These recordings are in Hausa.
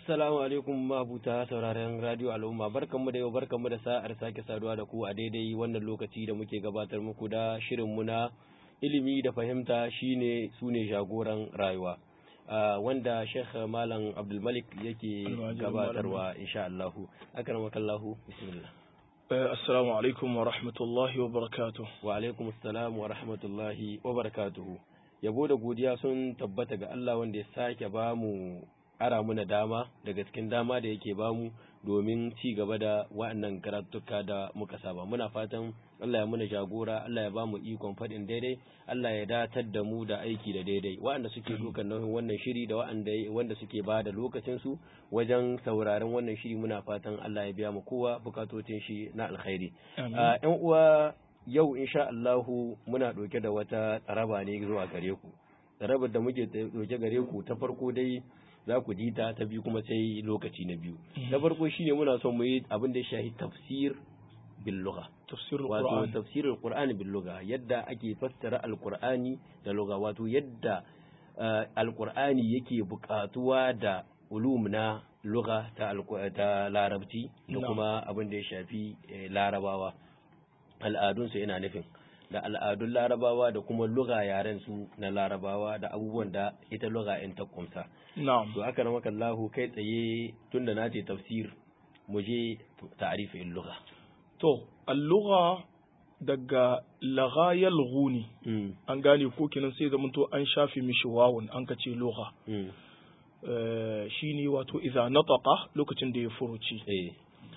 Assalamu alaikum mabuta sauraren Radio Al'umma barkanmu da yau barkanmu da sa'ar sake saduwa da ku a daidai wannan lokaci da muke gabatar muku da shirinmu na ilimi da fahimta shine sune jagoran rayuwa. Uh, wanda Sheikh Malam Abdulmalik yake gabatarwa insha Allahu. Akramakallahu bismillah. Assalamu alaikum wa rahmatullahi wa barakatuh. Wa alaikum assalam wa rahmatullahi wa barakatuhu. Yabo da godiya sun tabbata ga Allah wanda ya sake bamu ara muna dama daga cikin dama da yake bamu domin ci gaba da wa'annan karatuka da muka saba muna fatan Allah ya muna jagora Allah ya bamu ikon faɗin daidai Allah ya datar da mu da aiki da daidai wa'anda suke dukan nauyin wannan shiri da wa'anda wanda suke ba da lokacin su wajen sauraron wannan shiri muna fatan Allah ya biya mu kowa bukatocin shi na alkhairi yan uwa yau insha Allahu muna ɗauke da wata tsaraba ne zuwa gare ku tsarabar da muke ɗauke gare ku ta farko dai za ku ji ta ta biyu kuma sai lokaci na biyu na farko shine muna son mu yi abin da ya shahi tafsir bil lugha tafsirul wato qur'an tafsirul qur'ani bil lugha yadda ake fassara alqur'ani da lugha wato yadda alqur'ani yake buƙatuwa da ulum na lugha ta ta larabci da kuma abin da ya shafi larabawa al'adunsu ina nufin da al'adun larabawa da kuma luga yaren su na larabawa da abubuwan da ita luga in ta kumsa. na'am To aka ramaka Allahu kai tsaye tunda na ce tafsir mu je ta'rifin luga. to al-lugha daga lagha yalghuni an gane ko kenan sai zaman to an shafe mishi wawun an ka ce lugha Eh, shine wato idza nataqa lokacin da ya furuci Eh.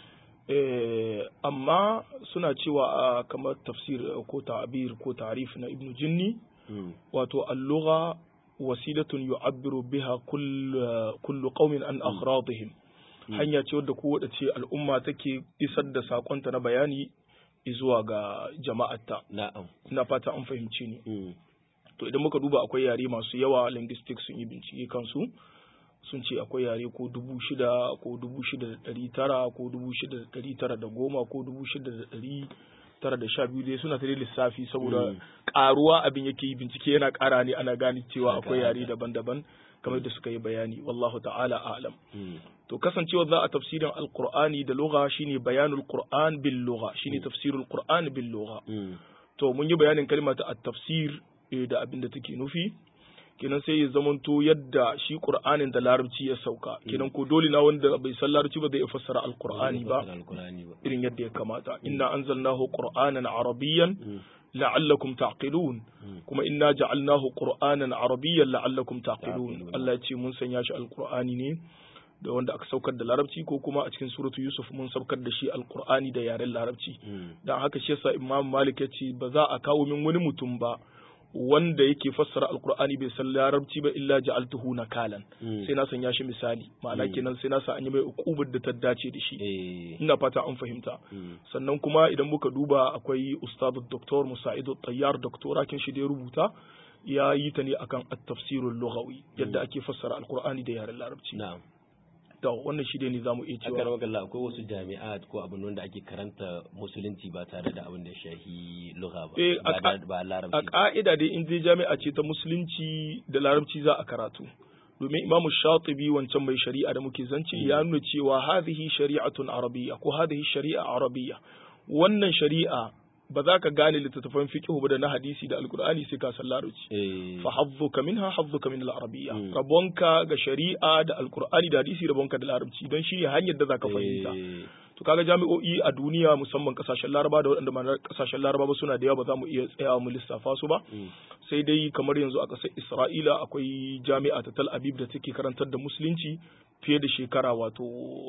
Eh, amma suna cewa a kamar tafsir ko ta'bir ko ta'rif na ibnu jinni Mm. wato al-lugha wasilatun yu'abbiru biha kull kullu qaumin an aghradihim hanya ce wadda kowace ce al'umma take isar da sakonta na bayani zuwa ga jama'arta Na'am. ina fata an fahimci ni Mm. to idan muka duba akwai yare masu yawa linguistics sun yi bincike kansu sun ce akwai yare ko dubu shida ko dubu shida da ɗari tara ko dubu shida da ɗari tara da goma ko dubu shida da ɗari tara da sha biyu dai suna ta dai lissafi saboda Mm. ƙaruwa abin yake yi bincike yana ƙara ne ana gane cewa Haka, akwai yare haka. daban-daban kamar da suka yi bayani wallahu ta'ala a'lam Mm. to kasancewa za a tafsirin alqur'ani da lugha shine bayanul qur'an bil lugha shine tafsirul qur'an bil lugha Mm. to mun yi bayanin kalma ta at-tafsir eh, da abin da take nufi kenan sai ya zamanto yadda shi qur'anin da larabci ya sauka kenan ko dole na wanda bai san larabci ba zai iya fassara alqur'ani ba Al-Qur'ani ba. irin yadda ya kamata inna anzalnahu qur'anan arabiyyan Mm. la'allakum taqilun Mm. kuma inna ja'alnahu qur'anan arabiyyan la'allakum taqilun Taqilun. Allah ya ce mun sanya shi alqur'ani ne da wanda aka saukar da larabci ko kuma a cikin suratu yusuf mun saukar da shi alqur'ani da yaren larabci Mm. dan haka shi yasa imam malik ya ce ba za a kawo min wani mutum ba wanda yake fassara alqur'ani bai san larabci ba illa ja'altuhu nakalan Mm. sai na sanya shi misali ma'ana Mm. kenan sai na sa an yi mai ukubar da ta dace da shi Eh. ina fata an fahimta Mm. sannan kuma idan muka duba akwai ustadu doktor musa'idu tayyar doktora kin shi da ya rubuta ya yi ta ne akan at-tafsirul lughawi yadda ake fassara alqur'ani da yaren larabci Na'am. to wannan shi dai ne zamu iya Aka cewa ramaka Allah akwai wasu jami'at ko abin wanda ake karanta musulunci ba tare da abin da ya shahi lugha ba. Eh, a Ba ka- da- ba a larabci. ba. ka'ida dai in dai jami'a ce ta musulunci da larabci za a karatu domin imamu shatibi wancan mai shari'a da muke zance ya nuna cewa hadhihi shari'atun arabiyya ko hadhihi shari'a arabiyya wannan shari'a ba za ka gane littattafan fiqh ba da na hadisi da alqur'ani sai ka san larabci Eh. fa hazzuka minha hazzuka min al-arabiyya Mm. rabonka ga shari'a da alqur'ani da hadisi rabonka da larabci don shi ne hanyar da zaka fahimta Eh. to kaga jami'o'i a duniya musamman kasashen laraba da waɗanda ma kasashen laraba ba suna da yawa ba za mu iya tsayawa mu lissafa su ba Mm. sai dai kamar yanzu a ƙasar isra'ila akwai jami'a ta tal aviv da take karantar da musulunci fiye da shekara wato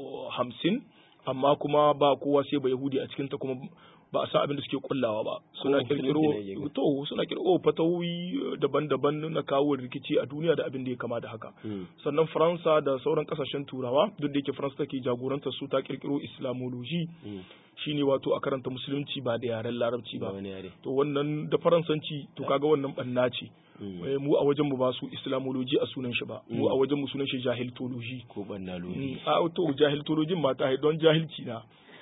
hamsin amma kuma ba kowa sai ba yahudi a cikinta kuma ba a san abin da suke kullawa ba suna musulunci kirkiro ne yake. to suna kirkiro fatawoyi daban-daban na kawo rikici a duniya da abin da ya kama da haka Mm. sannan faransa da sauran kasashen turawa duk da yake faransa take jagorantar su ta kirkiro islamology Mm. shine wato a karanta musulunci ba da yaren larabci Ba ba wani yare. to wannan da faransanci to kaga wannan banna ce Mm. Eh, mu a wajen mu ba su islamology a sunan shi ba mu Mm. a wajen mu sunan shi jahiltology Ko banna Mm, lodi. a to jahiltologin mata don jahilci na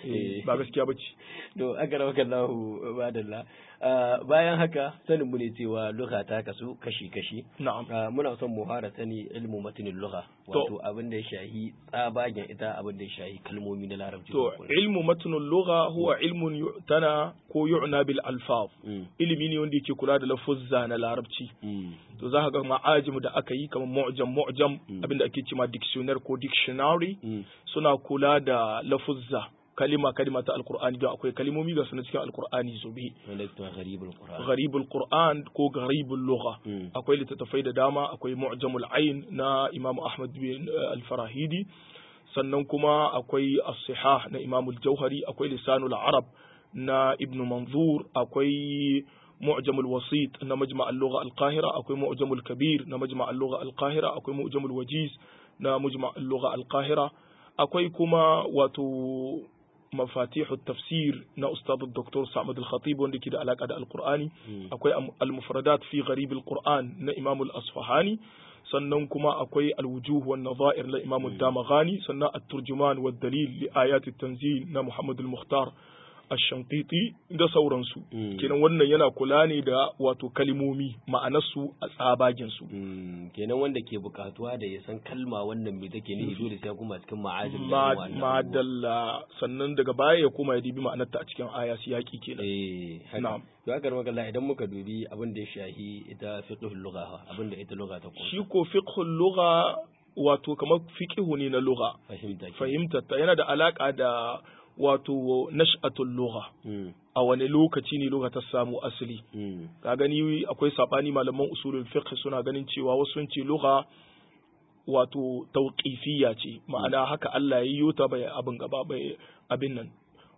ba gaskiya bace to aka rawa kallahu badalla bayan haka sanin mu ne cewa lugha ta kasu kashi kashi na'am muna son mu fara sani ilmu matinin lugha wato abin da ya shahi tsabagen ita abin da ya shahi kalmomi na larabci to ilmu matinin lugha huwa ilmun yu'tana ko yu'na bil alfaz ilimi ne wanda yake kula da lafuzza na larabci to za ka ga ma'ajim da aka yi kamar mu'jam mu'jam abinda ake cewa dictionary ko dictionary suna kula da lafuzza kalima kalima ta alqur'ani don akwai kalimomi ga sunan cikin alqur'ani zube gharibul qur'an ko gharibul lugha akwai littattafai da dama akwai mu'jamul ayn na imam ahmad bin al-farahidi sannan kuma akwai as-sihah na imam al-jauhari akwai lisanul arab na ibn manzur akwai معجم الوسيط na مجمع اللغة القاهرة أكوي معجم الكبير na مجمع اللغة القاهرة أكوي معجم الوجيز na مجمع اللغة القاهرة أكوي كما واتو مفاتيح التفسير نا أستاذ الدكتور سعمد الخطيب وندي كده علاقة القرآني أكوي المفردات في غريب القرآن نا إمام الأصفهاني sannan kuma akwai alwujuh wan nadha'ir na Imam Damagani sannan at-turjuman wad dalil li ayat at-tanzil na Muhammad al-Mukhtar ashankiti da sauransu kenan wannan yana kula ne da wato kalimomi ma'anarsu a tsabaginsu kenan wanda ke bukatuwa da ya san kalma wannan me take nufi dole sai kuma cikin ma'ajin madalla sannan daga baya ya koma ya dibi ma'anarta a cikin aya siyaki kenan eh na'am to aka rama kalla idan muka dubi abin da ya shahi ita fiqhul lugha abin da ita lugha ta shi ko fiqhul lugha wato kamar fiqhu ne na lugha fahimta fahimta ta yana da alaka da wato nash'atul lugha a wani lokaci ne lugha ta samu asali ka gani akwai sabani malaman usulul fiqh suna ganin cewa wasu sun ce lugha wato tauqifiyya ce ma'ana haka Allah ya yi ta bai abin gaba bai abin nan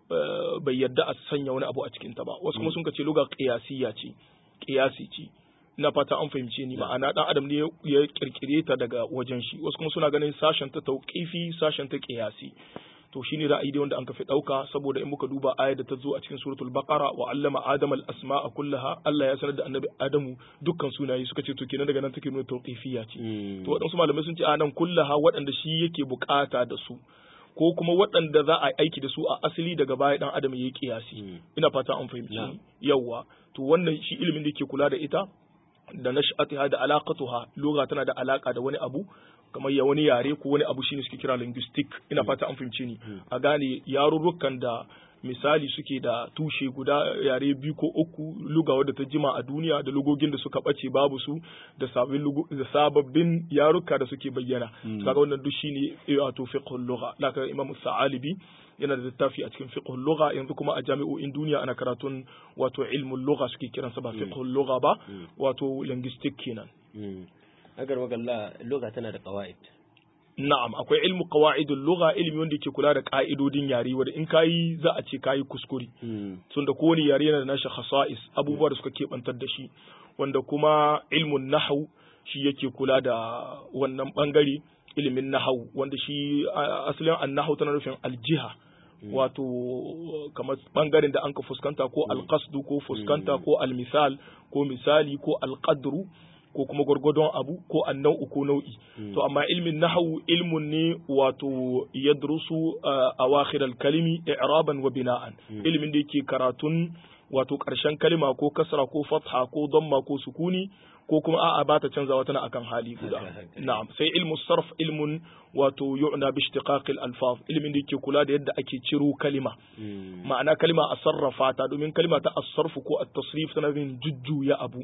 bai yadda a sanya wani abu a cikin ta ba wasu kuma sun ce lugha qiyasiyya ce qiyasi ce ina fata an fahimce ni ma'ana dan adam ne ya kirkire ta daga wajen shi wasu kuma suna ganin sashen ta tauqifi sashen ta qiyasi to shine ra'ayi dai wanda an kafi dauka saboda in muka duba ayar da ta zo a cikin suratul baqara wa allama adama al asma'a kullaha Allah ya sanar da annabi adamu dukkan sunaye suka ce to kenan daga nan take nuna tawqifiyya ce to waɗansu malamai sun ce a nan kullaha waɗanda shi yake bukata da su ko kuma waɗanda za a aiki da su a asali daga baya dan adam yayi kiyasi ina fata an fahimci yawa to wannan shi ilimin da yake kula da ita da nash'atiha da alaqatuha lugha tana da alaka da wani abu kamar ya wani yare ko wani abu shine suke kira linguistic ina fata an fahimce ni a gane yarurrukan da misali suke da tushe guda yare biyu ko uku luga wadda ta jima a duniya da lugogin da suka bace babu su da sababbin da sababbin yaruka da suke bayyana kaga wannan duk shine wato fiqhul lugha laka imam sa'alibi yana da littafi a cikin fiqhul lugha yanzu kuma a jami'o'in duniya ana karatun wato ilmul lugha suke kiransa ba fiqhul lugha ba wato linguistic kenan agar magalla lugha tana da qawaid na'am akwai ilmu qawaidul lugha ilmi wanda yake kula da ka'idodin yare wanda in kayi za a ce kayi kuskure tun da kowane yare yana da nashi khasa'is abubuwa da suka kebantar da shi wanda kuma ilmun nahwu shi yake kula da wannan bangare ilimin nahwu wanda shi asalin an-nahwu tana nufin aljiha wato kamar bangaren da an ka fuskanta ko alqasdu ko fuskanta ko almisal ko misali ko alqadru ko kuma gwargwadon abu ko annau'u ko nau'i to amma ilmin nahwu ilmun ne wato yadrusu awakhir al-kalimi i'raban wa bina'an ilmin da yake karatun wato karshen kalima ko kasra ko fatha ko damma ko sukuni ko kuma a'a ba ta canzawa tana akan hali guda na'am sai ilmu sarf ilmun wato yu'na bi ishtiqaq al-alfaz ilmin da yake kula da yadda ake ciro kalima ma'ana kalima a sarrafa ta domin kalima ta as-sarf ko at-tasrif tana yin jujjuya abu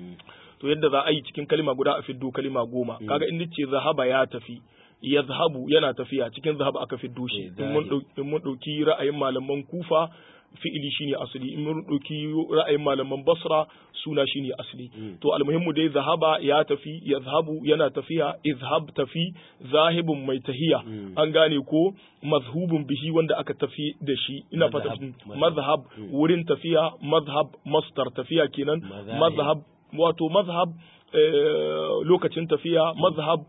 to yadda za a yi cikin kalima guda a fiddo kalima goma kaga in ce zahaba ya tafi yazhabu yana tafiya cikin zahaba aka fiddo shi in mun dauki ra'ayin malaman kufa fi'ili shine asali in mun dauki ra'ayin malaman basra suna shine asali to almuhimmu dai zahaba ya tafi yazhabu yana tafiya izhab tafi zahibun mai tahiya an gane ko mazhubun bihi wanda aka tafi da shi ina fata mazhab wurin tafiya mazhab mastar tafiya kenan mazhab wato mazhab lokacin tafiya mazhab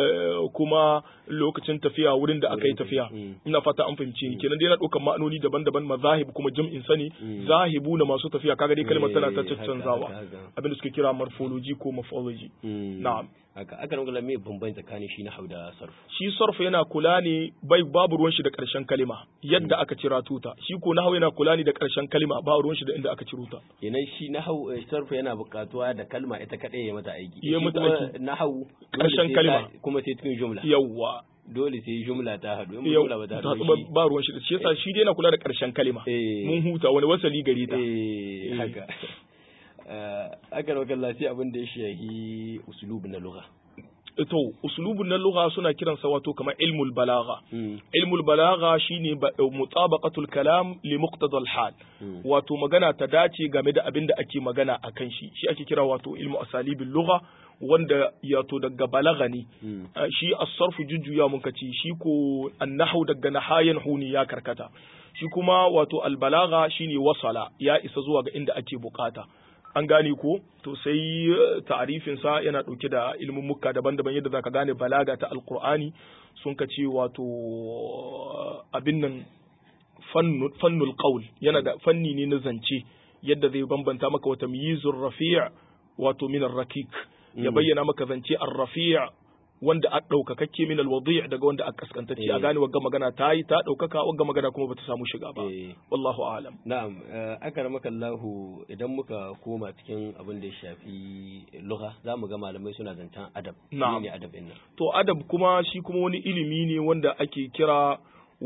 kuma lokacin tafiya wurin da aka yi tafiya ina fata an fahimci ni kenan dai na ɗaukar ma'anoni daban-daban mazahib kuma jam'in sani zahibu na masu tafiya kaga dai kalmar tana ta canzawa abin da suke kira morphology ko morphology na'am haka aka nuna me bambanci tsakanin shi nahau da sarf shi sarf yana kula ne bai babu ruwan shi da karshen kalima yadda aka cira tuta shi ko nahau yana kula ne da karshen kalima ba ruwan shi da inda aka ciro ta kenan shi nahau eh, sarf yana buƙatuwa da kalma ita kadai ya mata aiki Ya Shi mata kuma aiki. nahau Ƙarshen dole sai kalma. ta- kuma sai cikin jumla yawwa dole sai jumla ta haɗu in yau jumla ba ta ta haɗu ba shi ba ruwan shi da shi yasa shi dai yana kula da karshen kalima eh mun huta wani wasali gare ta eh Eh. haka Eh, aka nuna kallon sai abin da ya shahi usulub na lugha to uslubun na lugha suna kiransa wato kamar ilmul balagha Mm, ilmul balagha shine ba- mutabaqatul kalam li muqtadal hal mm, wato magana ta dace game da abin da ake magana a kan shi shi ake kira wato ilmu asalibin lugha wanda yato daga balagha ne mm, Uh, shi as-sarfu jujjuya mun kace shi ko an-nahwu daga nahayan huni ya karkata shi kuma wato al-balagha shine wasala ya isa zuwa ga inda ake bukata an gane ko to sai uh, ta'arifin sa yana dauke da ilmin mukka daban-daban yadda zaka gane balaga ta alqur'ani sun kace wato uh, abin nan fannu- fannul qaul yana da fanni ne na zance yadda zai bambanta maka wata miyizur rafi' wato min ar-rakik ya Mm. bayyana maka zance ar-rafi' wanda a ɗaukakakke min al-wadi' daga wanda a kaskantacce a Eh. gane wagga magana ta yi ta ɗaukaka wagga magana kuma bata samu shiga ba eh. wallahu a'lam Na'am, eh, aka ramaka Allahu idan muka koma cikin abin da ya shafi lugha za mu ga malamai suna zancen adab. Na'am. Ne adab ɗin nan. to adab kuma shi kuma wani ilimi ne wanda ake kira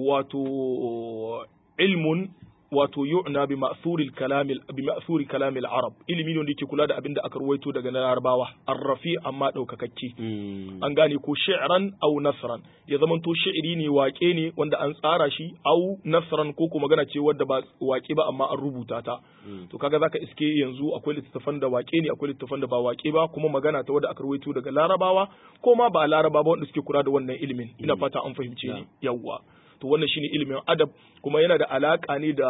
wato ilmun wato yu'na bi ma'thuril kalamil bi ma'thuri kalamil arab ilimi ne wanda yake kula da abin da aka ruwaito daga na larabawa arrafi amma ɗaukakakke Mm, an gane ko shi'ran au nasran ya zamanto shi'iri ne waƙe ne wanda an tsara shi au nasran ko kuma magana ce wadda ba waƙe ba amma an rubuta ta mm, to kaga zaka iske yanzu akwai littattafan da waƙe ne akwai littattafan da ba waƙe ba kuma magana ta wadda aka rawaito daga larabawa ko ma ba laraba ba wanda suke kula da wannan ilimin ina Mm. fata an fahimce Yeah. ni yawwa to wannan shine ilimin adab kuma yana da alaka ne da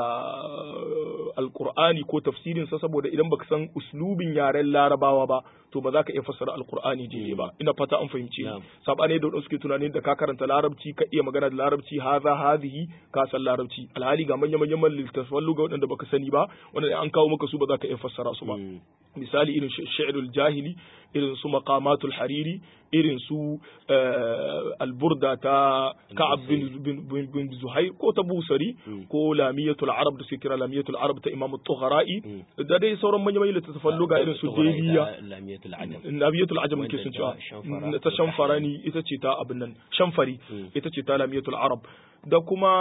uh, alqur'ani ko tafsirin sa saboda idan baka san uslubin yaren larabawa ba to ba za ka iya fassara alqur'ani daidai ba ina fata an fahimce ni Yeah. sabane da wadanda suke tunani da ka karanta larabci ka iya magana da larabci haza hazihi ka san larabci alhali ga manya manyan littattafan lugha wadanda baka sani ba wanda an kawo maka su ba za ka iya fassara su ba mm, misali irin sh- shi'rul jahili irin su maqamatul hariri irin su eh, alburda ta ka'ab bin, bin, bin, bin zuhair ko ta busari Mm. ko lamiyatul arab da suke kira lamiyatul arab ta imam tughara'i mm. da dai sauran manyan manyan littattafan lugha irin su Tughra ita deliya Lamiyatul Ajam. lamiyatul ajam Wanda ke sun ta cewa shamfara ta ko shamfarani ita ce ta abin nan shamfari Mm. ita ce ta lamiyatul arab da kuma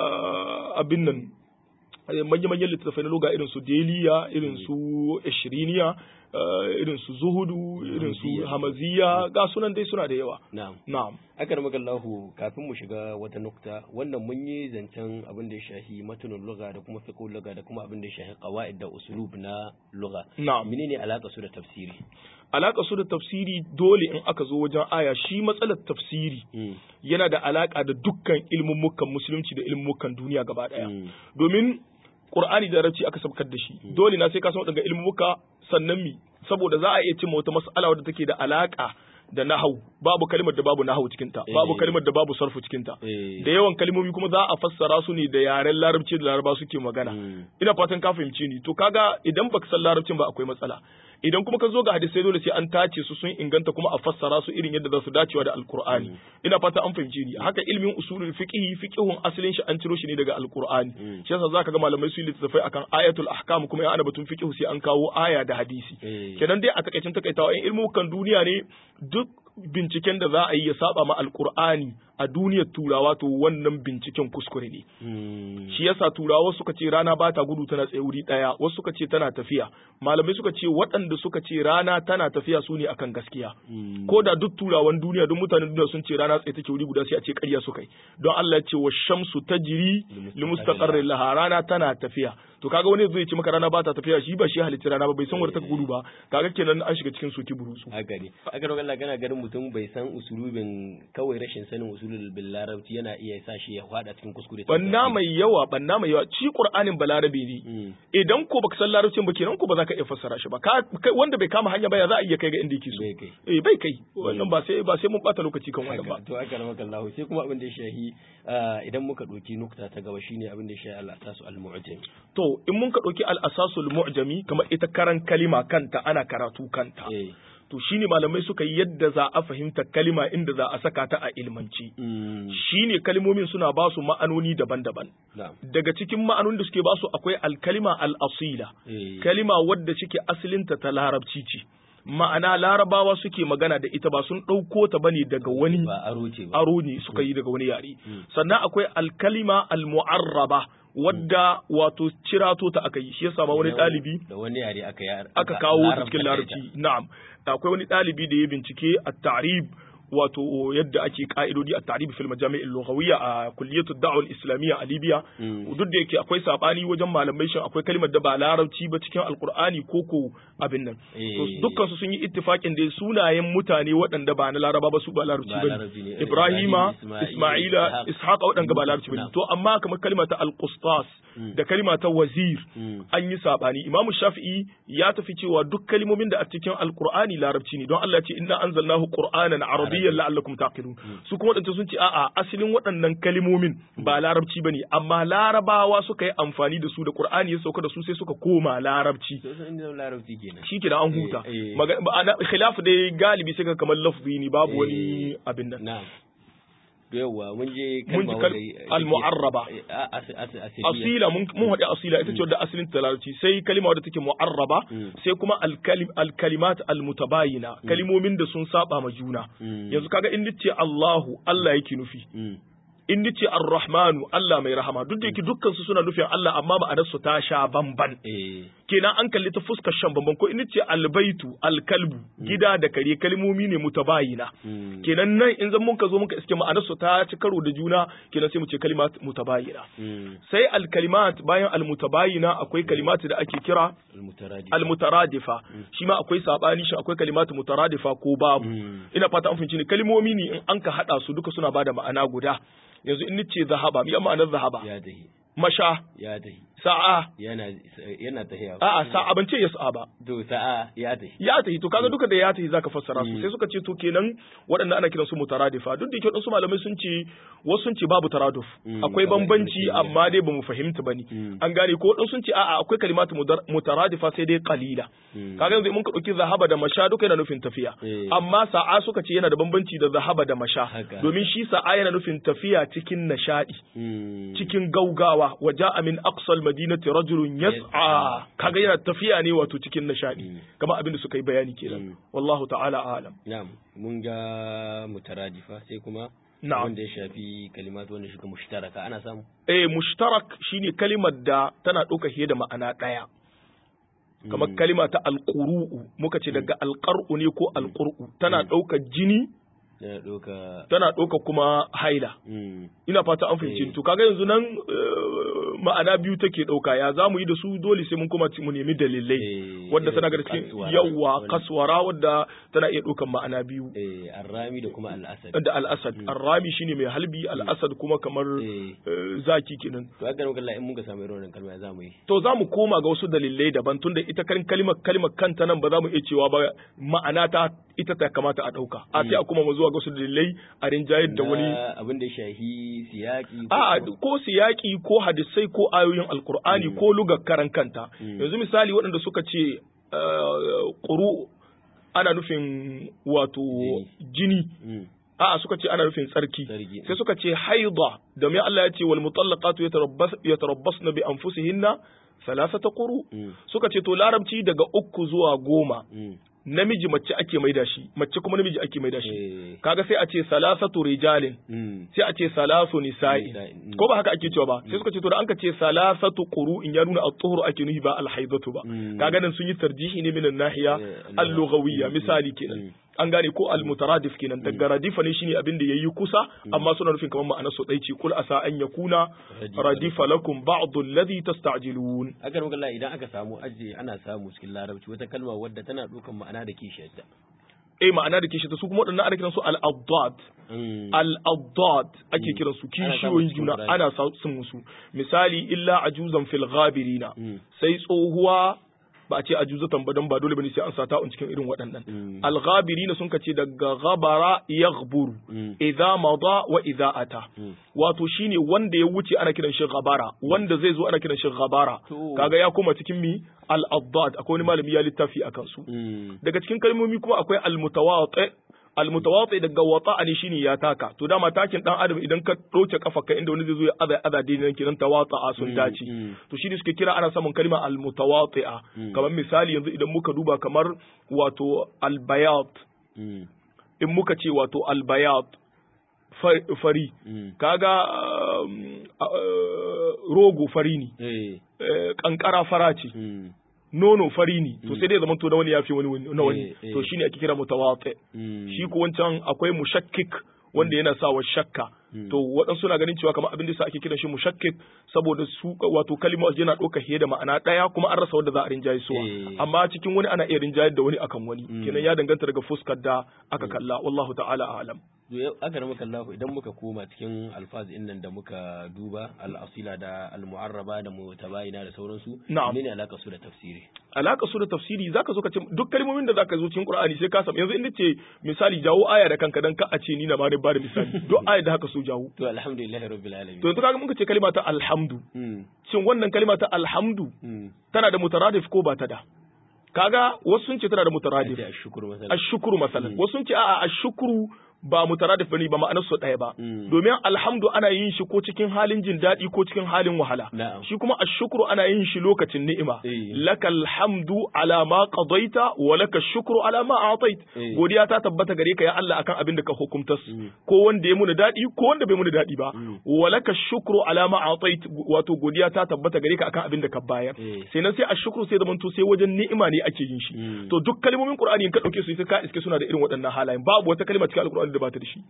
eh, abin nan manya-manyan littattafai na loga irin su deliya irin su ishiriniya eh, irin su zuhudu irin su Hamaziya. hamaziya ga sunan dai suna da yawa Na'am. na'am Aka ramaka Allahu kafin mu shiga wata nukta wannan mun yi zancen abin da ya shahi matunin lugha da kuma fiqhul lugha da kuma abin da ya shahi qawaid da usulub na lugha. na'am Menene alaka su da tafsiri? alaka su da tafsiri dole in aka zo wajen aya shi matsalar tafsiri Mm, yana da alaka da dukkan ilmummukan musulunci da ilmummukan duniya gaba daya mm, domin Qur'ani da Larabci aka sabkar da shi dole na sai ka san daga ilmuka sannan mi saboda za a iya cimma wata mas'ala wadda take da alaka da nahau babu kalmar da babu nahau cikin ta babu Eh. kalmar da babu sarfu cikin ta eh, da yawan kalmomi kuma za a fassara su ne da yaren larabci da laraba suke magana mm, ina fatan ka fahimci ni to kaga idan baka san larabcin ba akwai matsala idan kuma ka zo ga hadisai dole sai an tace su sun inganta kuma a fassara su irin yadda za su dacewa da alkur'ani ina fata an fahimci ni haka ilmin usulul fiqh fiqhun asalin shi an ciro shi ne daga alkur'ani Mm. shi yasa zaka ga malamai su yi littattafai akan ayatul ahkam kuma ya ana batun fiqh sai an kawo aya da hadisi eh, kenan dai a takaicin takaitawa in ilmukan duniya ne duk binciken da za a yi ya saba ma alkur'ani a duniyar turawa to wannan binciken kuskure ne mm, shi yasa turawa suka ce rana ba ta gudu tana tsaye wuri daya wasu suka ce tana tafiya malamai suka ce waɗanda suka ce rana tana tafiya su ne akan gaskiya mm, ko da duk turawan duniya duk mutanen duniya sun ce rana tsaye take wuri guda sai a ce ƙarya suka yi don Allah ya ce wa shamsu tajri li mustaqarrin laha rana tana tafiya to kaga wani zai ce maka rana ba ta tafiya shi ba shi halitta rana ba bai san wanda ta gudu ba kaga kenan an shiga cikin soki burusu haka ne aka roƙa Allah kana ganin mutum bai san usulubin kawai rashin sanin usulul bil larabci yana iya sa shi ya fada cikin kuskure banna mai yawa banna mai yawa shi qur'anin balarabe ne Mm, idan ko baka san larabcin ba kenan ko ba za ka iya fassara shi ba ka kai- wanda bai kama hanya ba ya za a iya kai ga inda yake so bai kai eh bai kai wannan ba sai ba sai mun bata lokaci kan wannan ba haka to aka ramaka Allah sai kuma abin da ya shahi ah, idan muka ɗauki nukta ta gaba shine abin da ya shahi al-asasu al-mu'jam to in mun ka dauki al-asasul mu'jami kamar ita karan kalima kanta ana karatu kanta eh to shine malamai suka yi yadda za a fahimta kalima inda za a saka ta a ilmanci Mm. shine kalmomin suna ba su ma'anoni daban-daban Na'am. daga cikin ma'anonin da suke ba su akwai alkalima al-asila Eh. kalima wadda cike asalinta ta larabci ce ma'ana larabawa suke magana da ita ba sun ɗauko ta bane daga wani ba aro ce ba. aro ne suka yi daga wani yare Mm. sannan akwai alkalima almu'arraba wadda wato cirato ta aka yi shi yasa ma wani Da ɗalibi Da wani yare aka yi. aka kawo ta larabta cikin da larabci ita. na'am akwai wani ɗalibi da ya bincike a tarib wato yadda ake ka'idodi a tarib fil majami' al-lughawiyya a kulliyatu da'wa al-islamiyya a Libya Mm. duk da yake akwai sabani wajen malamai shin akwai kalmar da ba larabci ba cikin alqur'ani ko ko abin nan to Eh. dukkan su sun yi ittifakin da sunayen mutane waɗanda ba na laraba ba su ba larabci Ba bane larabci ne. Ibrahima Ibrahim, Isma'ila Ishaq. Ishaqa waɗanda ba larabci bane Na'am. to amma kamar kalma ta al-qustas Mm. da kalma ta wazir Mm. an yi sabani imamu shafi'i ya tafi cewa duk kalmomin da a cikin alqur'ani larabci ne don Allah ya ce inna anzalnahu qur'anan arabiyyan la'allakum taqilun su kuma wadanda sun ce a'a asalin waɗannan kalmomin ba larabci bane amma larabawa suka yi amfani da su da qur'ani ya sauka da su sai suka koma larabci To sun inda larabci kenan. shi ke da an huta Eh, eh. Maga- ma'ana khilaf dai galibi sai ka kamar lafzi ne babu Eh. wani abin nan Na'am. To yawwa mun je Mun ji kalma kal- wadda- al-mu'arraba. Eh, a- as- as- asiliya. asila mun mun haɗe asila ita ce wadda asalin ta larabci sai kalima wadda take mu'arraba Mm. sai kuma alkalim alkalimat almutabayina kalimomin da sun saba ma juna Mm. yanzu kaga in nace Allahu Allah yake nufi Mm. in nace Ar-Rahmanu Allah mai rahama duk da yake dukkan su suna nufin Allah amma ma'anar su ta sha bamban Eh. kenan an kalli ta fuskar shan bamban ko in nace albaitu alkalbu gida da kare kalmomi ne mutabayina Mm. kenan nan in zan mun ka zo muka iske ma'anar su ta ci karo da juna kenan sai mu ce kalimat mutabayina Mm. sai alkalimat bayan almutabayina akwai kalimat da ake kira Al-mutaradi. almutaradifa shi ma akwai sabani shi akwai kalimatu mutaradifa ko babu Mm. ina fata an fahimci ne kalmomi ne in an ka hada su duka suna bada ma'ana guda yanzu in nace zahaba mi ma'anar zahaba Ya tahi. masha Ya tahi. sa'a Yana yana tahiya. a'a sa'a ban ce ya sa'a ba To sa'a ya tahi. ya tahi to kaga duka da ya tahi zaka fassara su Mm. sai suka ce to kenan waɗanda ana kiransu mutaradifa duk da yake waɗansu malamai sun ce wasu sun ce babu taraduf Mm, akwai kamar bambanci Ibn Taymiyyah. amma dai bamu fahimta bane Mm. an gane ko waɗansu sun ce a'a akwai kalimatu mudar- mutaradifa sai dai qalila Mm. kaga yanzu mun ka dauki zahaba da masha duka yana nufin tafiya Eh. amma sa'a suka ce yana da bambanci da zahaba da masha Haka. domin shi sa'a yana nufin tafiya cikin nishadi Mm. cikin gaugawa wa ja'a min aqsal madinati rajulun yas'a Yas'a. kaga yana tafiya ne wato cikin nishadi Mm. kamar abin da suka yi bayani kenan Mm. wallahu ta'ala a'lam Na'am, mun ga mutaradifa sai kuma Na'am. wanda ya shafi kalimatu wanda shi mushtaraka ana samu. eh mushtarak shine kalimar da tana ɗauka fiye da ma'ana ɗaya kamar Mm. kalima ta alƙuru'u muka ce daga alƙar'u ne ko alƙur'u tana ɗaukar jini Yana ɗauka. tana ɗaukar kuma haila Mm. ina fata an fahimci Eh. ni. to kaga yanzu nan eh, ma'ana biyu take ɗauka ya za mu yi da su dole sai mun kuma ci- mu nemi dalilai Eh, wadda tana ga irin cikin kaswara, yawa wani- kaswara wadda tana iya ɗaukan ma'ana biyu Eh, arrami da kuma al'asad. da al'asad arrami shine mai halbi al'asad kuma kamar Eh. eh, zaki kenan To haka nan in muka samu irin wannan kalma ya za mu yi. to za mu koma ga wasu dalilai daban tunda ita kan kalimar kalimar kanta nan ba za mu iya cewa ba ma'ana ta ita ta kamata a ɗauka a sai a kuma mu zuwa ga wasu dalilai a rinjayar da wani Na abin da ya shahi siyaki. ko A'a kuma- ko siyaki ko hadisai ko ayoyin alkur'ani ko lugar karan kanta Mm. yanzu misali waɗanda suka ce eh, ƙuru ana nufin wato jini Mm. a'a suka ce ana nufin tsarki Tsarki. sai suka ce haida domin Allah ya ce wal mutallaqatu yatarabbas yatarabbasna bi anfusihinna thalathata quru Mm. suka ce to larabci daga uku zuwa goma Mm. namiji mace ake maida shi mace kuma namiji ake maida shi Eh. kaga sai a ce salasatu rijalin Mm. sai a ce salasu nisa'i Nisa'i, mm. ko ba haka ake cewa ba sai suka ce to da an ka ce salasatu in ya nuna at-tuhur ake nuhi ba al-haidatu ba Mm. kaga nan sun yi tarjihi ne minan nahiya Eh, al-lughawiyya mm, misali mm, kenan mm. an gane ko al-mutaradif kenan daga radifa ne shine abin da yayi kusa amma suna nufin kamar ma'anar su dai ce kul asa an yakuna Radifa radifa lakum ba'd alladhi tasta'jilun Haka nan kalla idan aka samu aje ana samu cikin larabci wata kalma wadda tana ɗaukan ma'ana da kishiyarta. eh ma'ana da kishi ta su kuma waɗannan ana kiransu al-addad Mm. al-addad ake kiran su Ana samun kishiyoyin cikin juna Qur'ani. ana sa- sun musu misali illa ajuzan fil ghabirina Mm. sai tsohuwa ba a ce ajuzatan ba dan ba dole bane sai an sa ta'un cikin irin waɗannan Mm. al-ghabirina sun kace daga ghabara yaghburu Mm. idza mada wa idza ata Mm. wato shine wanda ya wuce ana kiran shi ghabara wanda zai zo ana kiran shi ghabara To. kaga ya koma cikin mi al-addad akwai wani malami ya littafi akan su Mm. daga cikin kalmomi kuma akwai almutawati almutawati daga wata ne shine ya taka to dama takin dan adam idan ka ɗauke kafa ka inda wani zai zo ya aza aza dai nan kiran tawata a sun Mm, dace mm. to shine suke kira ana samun kalma almutawati'a Mm. kamar misali yanzu idan muka duba kamar wato albayat Mm. in muka ce wato albayat fa- fari Mm. kaga um, uh, rogo fari ne Eh. eh, kankara fara ce Mm. nono fari ne to sai dai zaman to na wani yafi wani wani- na wani Eh, eh. to shine ake kira mutawati Mm. shi ko wancan akwai mushakkik wanda yana sa wa shakka Mm. to waɗansu na ganin cewa kamar abin da sa ake kiran shi mushakkik saboda su wato kalmar yana ɗauka fiye da ma'ana ɗaya kuma an rasa wanda za a rinjaye suwa Eh. amma cikin wani ana iya rinjayar da wani akan wani Mm. kenan ya danganta daga fuskar da aka kalla wallahu ta'ala a'lam To yau aka rama kallahu idan muka koma cikin alfaz din nan da muka duba al-asila da al-mu'arraba da mutabayina da sauransu Na'am. menene alaka su da tafsiri alaka su da tafsiri zaka zo ka ce duk kalmomin da zaka zo cikin Qur'ani sai ka samu yanzu inda ce misali jawo aya da kanka dan ka a ce ni na ma ne ba da misali duk aya da haka so jawo to alhamdulillahi rabbil alamin to yanzu kaga muka ce kalma ta alhamdu mm. shin wannan kalma ta alhamdu Mm. tana da mutaradif ko ba ta da kaga wasu sun ce tana da mutaradif Ake ashkuru masalan ashukuru masalan wasu sun ce a'a ashukuru ba mutaradif bane ba ma'anar su ɗaya ba Mm. domin alhamdu ana yin shi ko cikin halin jin daɗi ko cikin halin wahala Na'am. shi kuma ashukuru ana yin shi lokacin ni'ima Eh. lakal hamdu ala ma qadaita wa laka shukru ala ma atait Eh. godiya ta tabbata gare ka ya Allah akan abin da ka hukumtas Mm. ko wanda ya muni daɗi ko wanda bai muni daɗi ba Mm. wa laka shukru ala ma atait wato godiya ta tabbata gare ka akan abin da ka bayar Eh. sai nan sai ashukru sai zamanto sai wajen ni'ima ne ake yin shi Mm. to duk kalmomin Qur'ani in ka dauke su sai ka iske suna da irin waɗannan halayen babu wata kalma cikin Al-Qur'ani da ba ta da shi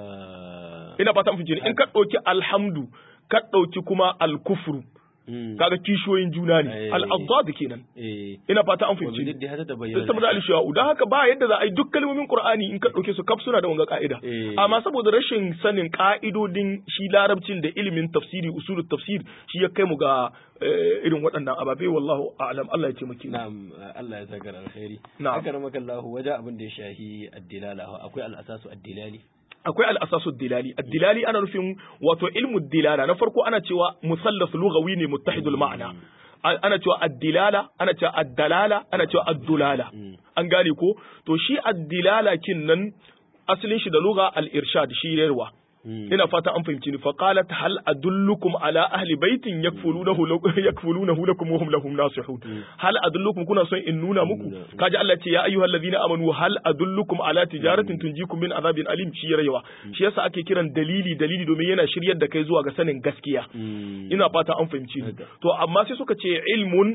Ah. ina fata mun in ka dauki alhamdu ka dauki kuma al-kufru Mm. kaga kishiyoyin juna ne Eh. al-addad kenan eh ina fata an wa fahimci bididdi hata tabayyana sai saboda al-shawa'u dan haka ba yadda za a yi duk kalmomin Qur'ani in ka dauke su kaf suna da wanga ka'ida Eh. amma saboda rashin sanin ka'idodin shi larabcin da ilimin tafsiri usulul tafsir shi ya kai mu ga eh, irin waɗannan ababe wallahu a'lam Allah ya taimake mu Na'am Allah ya saka alkhairi. Na'am. Haka ramaka Allah wajen abin da ya shahi addilala akwai al'asasu addilali. akwai al'asasu dilali addilali ana nufin wato ilmu dilala na farko ana cewa musallas lughawi ne muttahidul ma'ana A- ana cewa addilala ana cewa addalala ana cewa addulala Mm. an gane ko to shi addilala kin nan asalin shi da lugha al-irshad shi yarwa Mm. ina fata an fahimci ni fa qalat hal adullukum ala ahli baitin yakfulunahu law- yakfulunahu lakum wa hum lahum nasihun hal adullukum kuna son in nuna muku Nuna. kaji Allah ce ya ayyuhal ladina amanu hal adullukum ala tijaratin tunjikum min azabin alim shi yarewa shi yasa ake kiran dalili dalili domin yana shiryar da kai zuwa ga sanin gaskiya Mm. ina fata an fahimci ni Haka. to amma sai suka ce ilmun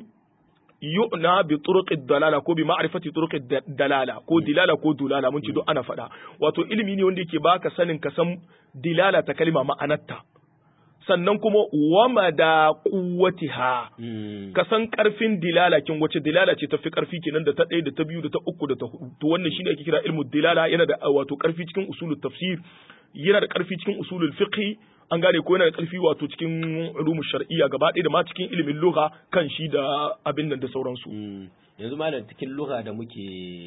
yu'na bi turuqid dalala ko bi ma'rifati turuqid da- dalala ko dilala ko dulala mun ci duk ana faɗa wato ilimi ne wanda yake baka sanin ka san dilala ta kalma ma'anarta sannan kuma wama da quwwatiha Mm. ka san karfin dilala kin wace dilala ce tafi karfi kenan da ta ɗaya da ta biyu da ta uku da ta hudu to wannan shine ake kira ilmu dilala yana da uh, wato karfi cikin usulul tafsir yana da karfi cikin usulul fiqh an gane ko yana da karfi wato cikin ulumul shar'iyya gaba ɗaya da ma cikin ilimin lugha kan shi da abin nan da sauransu Mm. Yanzu malam cikin lugha da muke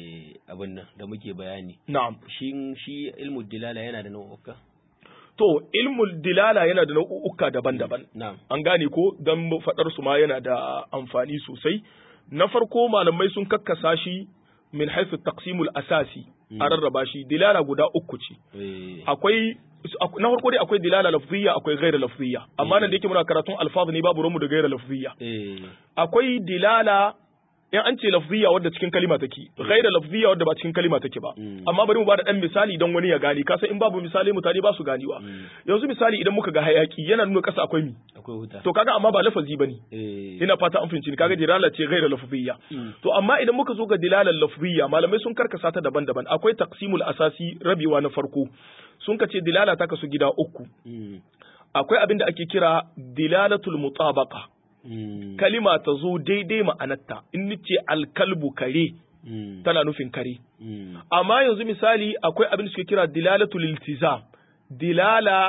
abin nan da muke bayani. na'am Shi shi ilmu dilala yana da nau'uka. to ilmul dilala yana da nau'uka daban-daban Na'am. an gane ko don faɗar su ma yana da amfani sosai na farko malamai sun kakkasa shi min haifu taqsimul asasi a rarraba shi dilala guda uku ce Eh. akwai na farko dai akwai dilala lafziyya akwai ghaira lafziyya amma nan da yake muna karatun alfaz ne babu ranmu da ghaira lafziyya Eh. akwai dilala in an ce lafziyya wadda cikin kalima take ghaira lafziyya wadda ba cikin kalima take ba Mm. amma bari mu bada dan misali don wani ya gane kasa in babu misali mutane ba su ganewa Mm. yanzu misali idan muka ga hayaki yana nuna kasa akwai mi Akwai wuta. to kaga amma ba lafazi bane Eh. ina fata an fahimci ni kaga dilala ce ghaira lafziyya Mm. to amma idan muka zo ga dilalar lafziyya malamai sun karkasa ta daban-daban akwai taqsimul asasi rabewa na farko sun kace dilala ta kasu gida uku Mm. akwai abin da ake kira dilalatul mutabaqa Mm. kalima ta zo daidai ma'anarta in nace alkalbu kare Mm. tana nufin kare Mm. amma yanzu misali akwai abin da suke kira dilalatul iltizam dilala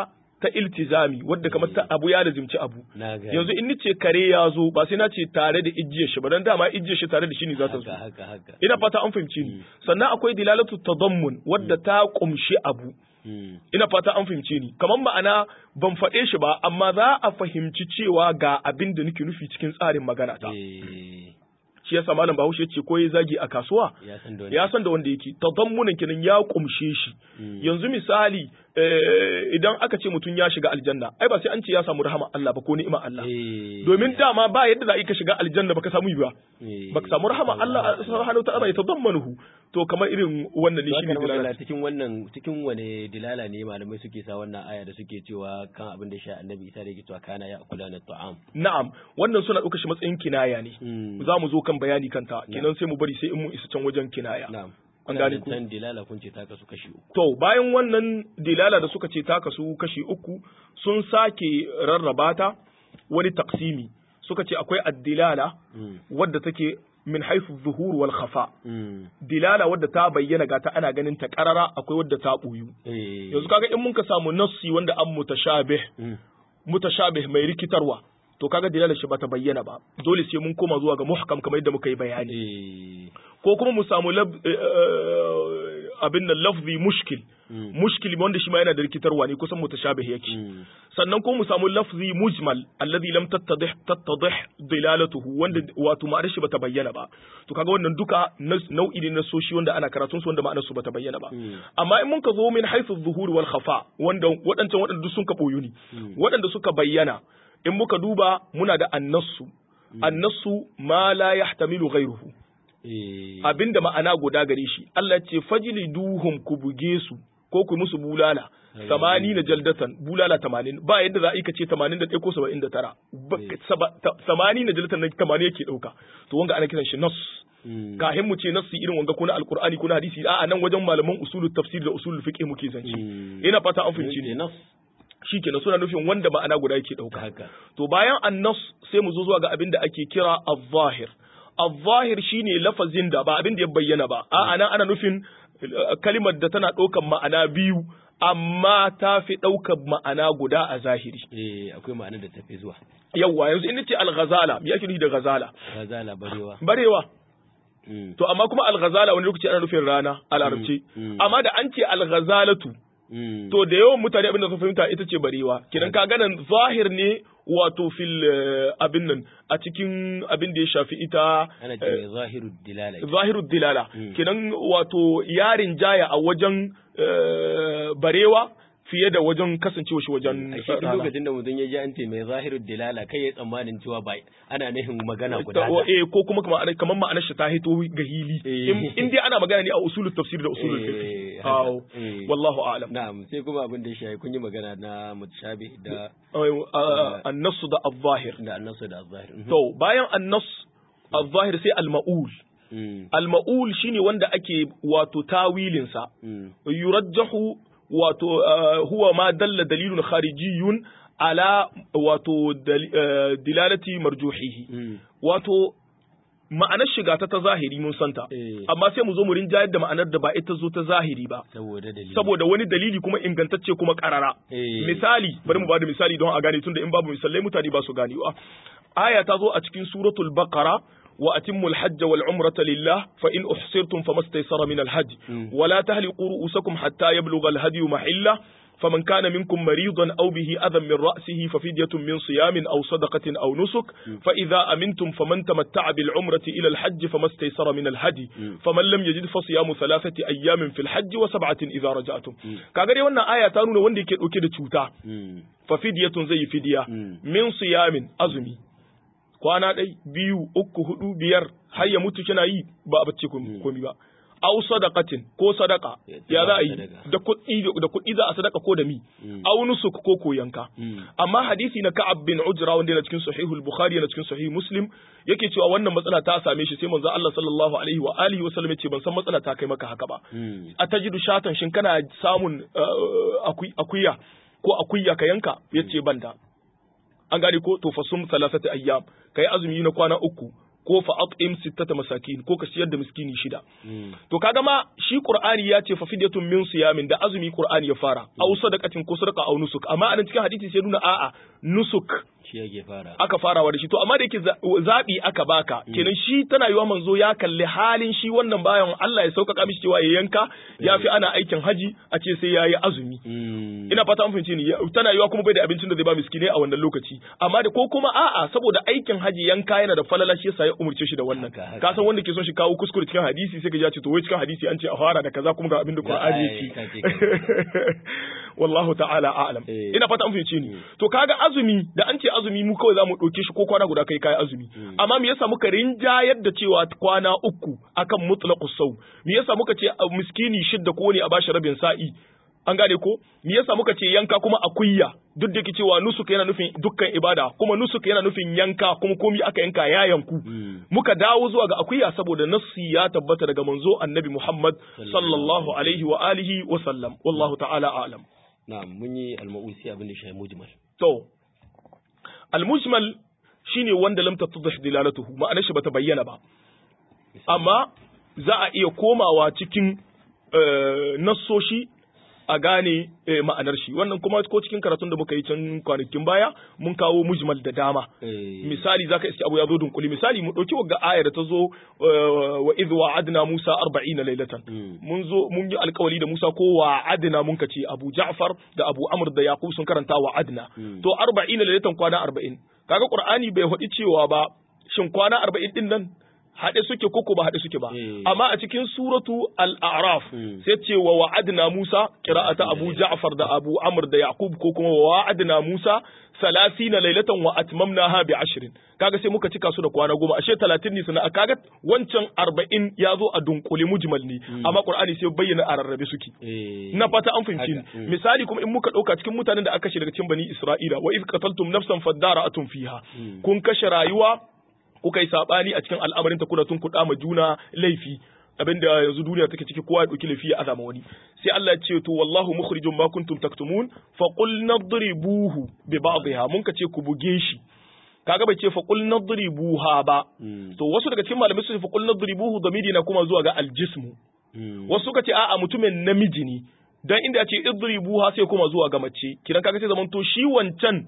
ta iltizami wadda kamar ta abu ya lazimci abu na ga yanzu in nace kare ya zo ba sai na ce tare da ijiyar shi ba dan dama ijiyar shi tare da shi ne za ta zo haka haka haka ina fata an fahimci ni sannan akwai dilalatu tadammun wadda ta kumshi abu Mm. ina fata an fahimce ni kamar ma'ana ban faɗe shi ba amma za a fahimci cewa ga abin da nake nufi cikin tsarin magana ta Eh, shi yasa malam Bahaushe ce ko ya zagi a kasuwa ya san da wani ya san da wanda yake tadammunin kenan ya kumshe shi Mm. yanzu misali eh, idan aka ce mutum ya shiga aljanna ai ba sai an ce ya samu rahama Allah ba ko ni'ima Allah Eh, domin dama ba yadda za a yi ka shiga aljanna baka samu yi ba eh, baka samu rahama Allah subhanahu wa ta'ala ya tadammanuhu to kamar irin wannan ne To shine haka nan dilala magana cikin wannan cikin wane dilala ne malamai suke sa wannan aya da suke cewa kan abin da sha annabi isa da yake cewa kana ya kula na ta'am na'am wannan suna ɗauka shi matsayin kinaya ne Mm. za mu zo kan bayani kanta kenan sai mu bari sai in mun isa can wajen kinaya na'am An gane ku? can dilala kun ce ta kasu kashi uku to bayan wannan dilala da suka ce ta kasu kashi uku sun sake rarraba ta wani taksimi suka ce akwai addilala Mm. wadda take min haifu zuhur wal khafa Mm. dilala wadda ta bayyana ga ta ana ganin ta karara akwai wadda ta buyu Eh, yanzu kaga in mun ka samu nassi wanda an mutashabih mm. mutashabih mai rikitarwa to kaga dilalar shi bata bayyana ba dole sai mun koma zuwa ga muhkam kamar yadda muka yi bayani Eh, ko kuma mu samu lab- eh, eh, abin nan lafzi mushkil mm. mushkil wanda shi ma yana da rikitarwa ne kusan mutashabih yake Mm. sannan ko mu samu lafzi mujmal alladhi lam tattadih tattadih dilalatuhu wanda wato ma'anar shi bata bayyana ba to kaga wannan duka nas- nau'i ne na soshi wanda ana karatun su wanda ma'anar su bata bayyana ba Mm. amma in mun ka zo min haythu zuhur wal khafa wanda waɗancan waɗanda duk sun ka boyu ne Mm. waɗanda suka bayyana in muka duba muna da annasu annasu ma la yahtamilu ghayruhu Eh, abinda ma'ana guda gare shi Allah ce fajili duhum ku buge su ko ku musu bulala samani na jaldatan bulala tamanin ba yadda za a yi ka ce tamanin da ɗaya ko saba'in da tara Ba- Eh. saba- ta- samani na jaldatan na tamanin yake ɗauka to wanga ana kiran shi nas mm. kahin mu ce nassi irin wanga ko na alqur'ani ko na hadisi a nan wajen malaman usulul tafsir da usulul fiqh muke zance Mm. ina fata an fahimci Eh, ne nas shikenan suna nufin wanda ma'ana guda yake ɗauka haka To bayan annas sai mu zo zuwa ga abin da ake kira al-zahir. Al-zahir shine lafazin da ba abin da ya bayyana ba. A nan ana nufin eh, kalimar da tana ɗaukan ma'ana biyu amma ta fi ɗaukan ma'ana guda a zahiri. eh akwai ma'ana da tafi zuwa Yawwa yanzu in ce al-ghazala me ake nufi da ghazala? gazala barewa Barewa. Mm. To amma kuma al-ghazala wani lokaci ana nufin rana a larabci. Mm. Amma da an ce al-ghazalatu Mm. to da yawan mutane abin da sun fahimta ita ce barewa kidan ka ganin zahir ne wato fil eh, abin nan a cikin abin da ya shafi ita ana ce mai zahiru dilala zahirud dilala Mm. kidan wato yarin jaya a wajen eh, barewa fiye da wajen kasancewa shi wajen a shi duk rana. lokacin da mutum ya ji an ce mai zahiru dilala kai ya tsammanin cewa ba ana nufin magana Ta- guda o- ta. eh, ko kuma kamar kamar ma'anar shi ta hito ga hili Eh. in in dai ana magana ne a usulul tafsir da usulul Eh, fiqh haka. aw Eh. wallahu a'lam na'am sai kuma abin da ya shafi kun yi magana na mutashabi da an-nass da al-zahir da annasu da zahir To bayan annas al-zahir sai al-ma'ul. Mm. Al-ma'ul shine wanda ake wato tawilinsa. Mm. Yurajjahu wato uh, huwa ma dalla dalilun kharijiyun ala wato dal- uh, dilalati marjuhihi. Mm. Wato ma'anar shiga ta ta zahiri mun santa. Eh. Amma sai mu zo mu rinjayar da ma'anar da ba ita zo ta zahiri ba. saboda dalili Saboda wani dalili kuma ingantacce kuma karara. Eh. Misali, bari mu bada misali don a gane tunda in babu misalai mutane ba su ganewa. Aya ta zo a cikin suratul Baqara wa atimmu al-hajj wal umrata lillah fa in uhsirtum famastaysara min al-hajj Mm. wa la tahliqu ru'usakum hatta yablugha al-hadi mahilla فمن كان منكم مريضا أو به أذى من رأسه ففدية من صيام أو صدقة أو نسك فإذا أمنتم فمن تمتع بالعمرة إلى الحج فما استيسر من الهدي فمن لم يجد فصيام ثلاثة أيام في الحج وسبعة إذا رجعتم كاغري وانا آية تانونا وندي كده كده تشوتا Mm. ففدية زي فدية Mm. min siyamin azumi kwana ɗai biyu uku hudu biyar har ya mutu kina yi ba a bacci komi ba aw sadaqatin ko sadaka Ya ya za a yi sadaka. da kuɗi da kuɗi za a sadaka ko da mi Mm. aw nusuk ko ko yanka Mm. amma hadisi na Ka'ab bin Ujra wanda yana cikin sahihul Bukhari yana cikin sahih Muslim yake cewa wannan matsala ta same shi sai manzo Allah sallallahu alaihi wa alihi wa sallam yace ban san matsala ta kai maka haka ba Mm. a tajidu shatan shin kana samun uh, akui- akuya ko akuya ka yanka yace banda an gane ko to fasum salasati ayyam kai azumi na kwana uku ko fa at'im sittata masakin ko ka siyar da miskini shida Mm. to kaga ma shi qur'ani ya ce fa fidyatun min siyamin da azumi qur'ani ya fara aw sadaqatin ko sadaqa aw nusuk amma anan cikin hadisi sai nuna a'a nusuk shi yake fara aka farawa da shi to amma da yake za- zaɓi aka baka kenan shi tana yiwa manzo ya kalli halin shi wannan bayan Allah ya sauƙaƙa mishi cewa ya yanka ya fi ana aikin haji a ce sai ya yi azumi Mm. ina fata an fahimci ni ya- tana yiwa kuma bai da abincin da zai ba miskinai a wannan lokaci amma da ko kuma a'a saboda aikin haji yanka yana da falala shi yasa ya umurce shi da wannan Haka, haka. ka san wanda ke son shi kawo kuskure cikin hadisi sai ka ji ya ce to wai cikin hadisi an ce a fara da kaza kuma ga abin da Qur'ani ai, yake ka ce kaza. wallahu ta'ala a'lam Eh. ina fata an fahimce ni to kaga azumi da an ce azumi mu kawai zamu ɗauke shi ko kwana guda kai kai azumi amma me yasa muka rinjayar da cewa kwana uku akan mutlaqus saw me yasa muka ce a miskini shidda ko ne a bashi rabin sa'i an gane ko me yasa muka ce yanka kuma akuyya duk da ke cewa nusuk yana nufin dukkan ibada kuma nusuk yana nufin yanka kuma komi aka yanka ya yanku Mm. muka dawo zuwa ga akuya saboda nassi ya tabbata daga manzo annabi Muhammad sallallahu alaihi wa alihi wa sallam wallahu ta'ala a'lam na'am mun yi al-ma'usi abin da shi mujmal To, al-mujmal shine wanda lam tattadh dilalatuhu ma'anar shi bata bayyana ba. Amma za a iya komawa cikin eh, nassoshi a gane eh, ma'anar shi. Wannan kuma ko cikin karatun da muka yi can kwanakin baya mun kawo mujmal da dama. Eh, Misali zaka iske abu ya zo dunkuli misali mu dauki wagga ayar da ta zo eh, wa idh wa'adna Musa 40 laylatan. mm. mun zo mun yi alkawari da Musa ko wa adna mun kace Abu Ja'far da Abu Amr da Yaqub sun karanta wa adna Mm. to 40 lailatan kwana 40 kaga Qur'ani bai faɗi cewa ba shin kwana 40 din nan haɗe suke koko ba haɗe suke ba Eh. amma a cikin suratu al-a'raf Mm. sai ce wa wa'adna Musa qira'ata Abu Ja'far da Abu Amr da Yaqub ko kuma wa wa'adna Musa salasina lailatan wa atmamnaha bi ashrin kaga sai muka cika su da kwana goma ashe 30 ne sana kaga wancan 40 ya zo a dunkule mujmal ne amma Qur'ani sai bayyana a rarrabe suke eh, na fata an fahimci ni haka, mm. misali kuma in muka dauka cikin mutanen da aka kashe daga cikin bani Isra'ila wa iz qataltum nafsan fadara'atun fiha Mm. kun kashe rayuwa kuka yi sabani a cikin al'amarin ta kuna tun kuɗa ma juna laifi abinda yanzu duniya take ciki kowa ya dauki laifi ya azama wani sai Allah ya ce to wallahu mukhrijum ma kuntum taktumun fa qul nadribuhu bi ba'dihha mun ka ce ku buge shi kaga bai ce fa qul nadribuha ba mm, to wasu daga cikin malamai su ce fa qul nadribuhu damiri na kuma zuwa ga aljismu mm. wasu suka ce a'a mutumin namiji ne dan inda ya ce idribu ha sai kuma zuwa ga mace kiran kaga sai zaman to shi wancan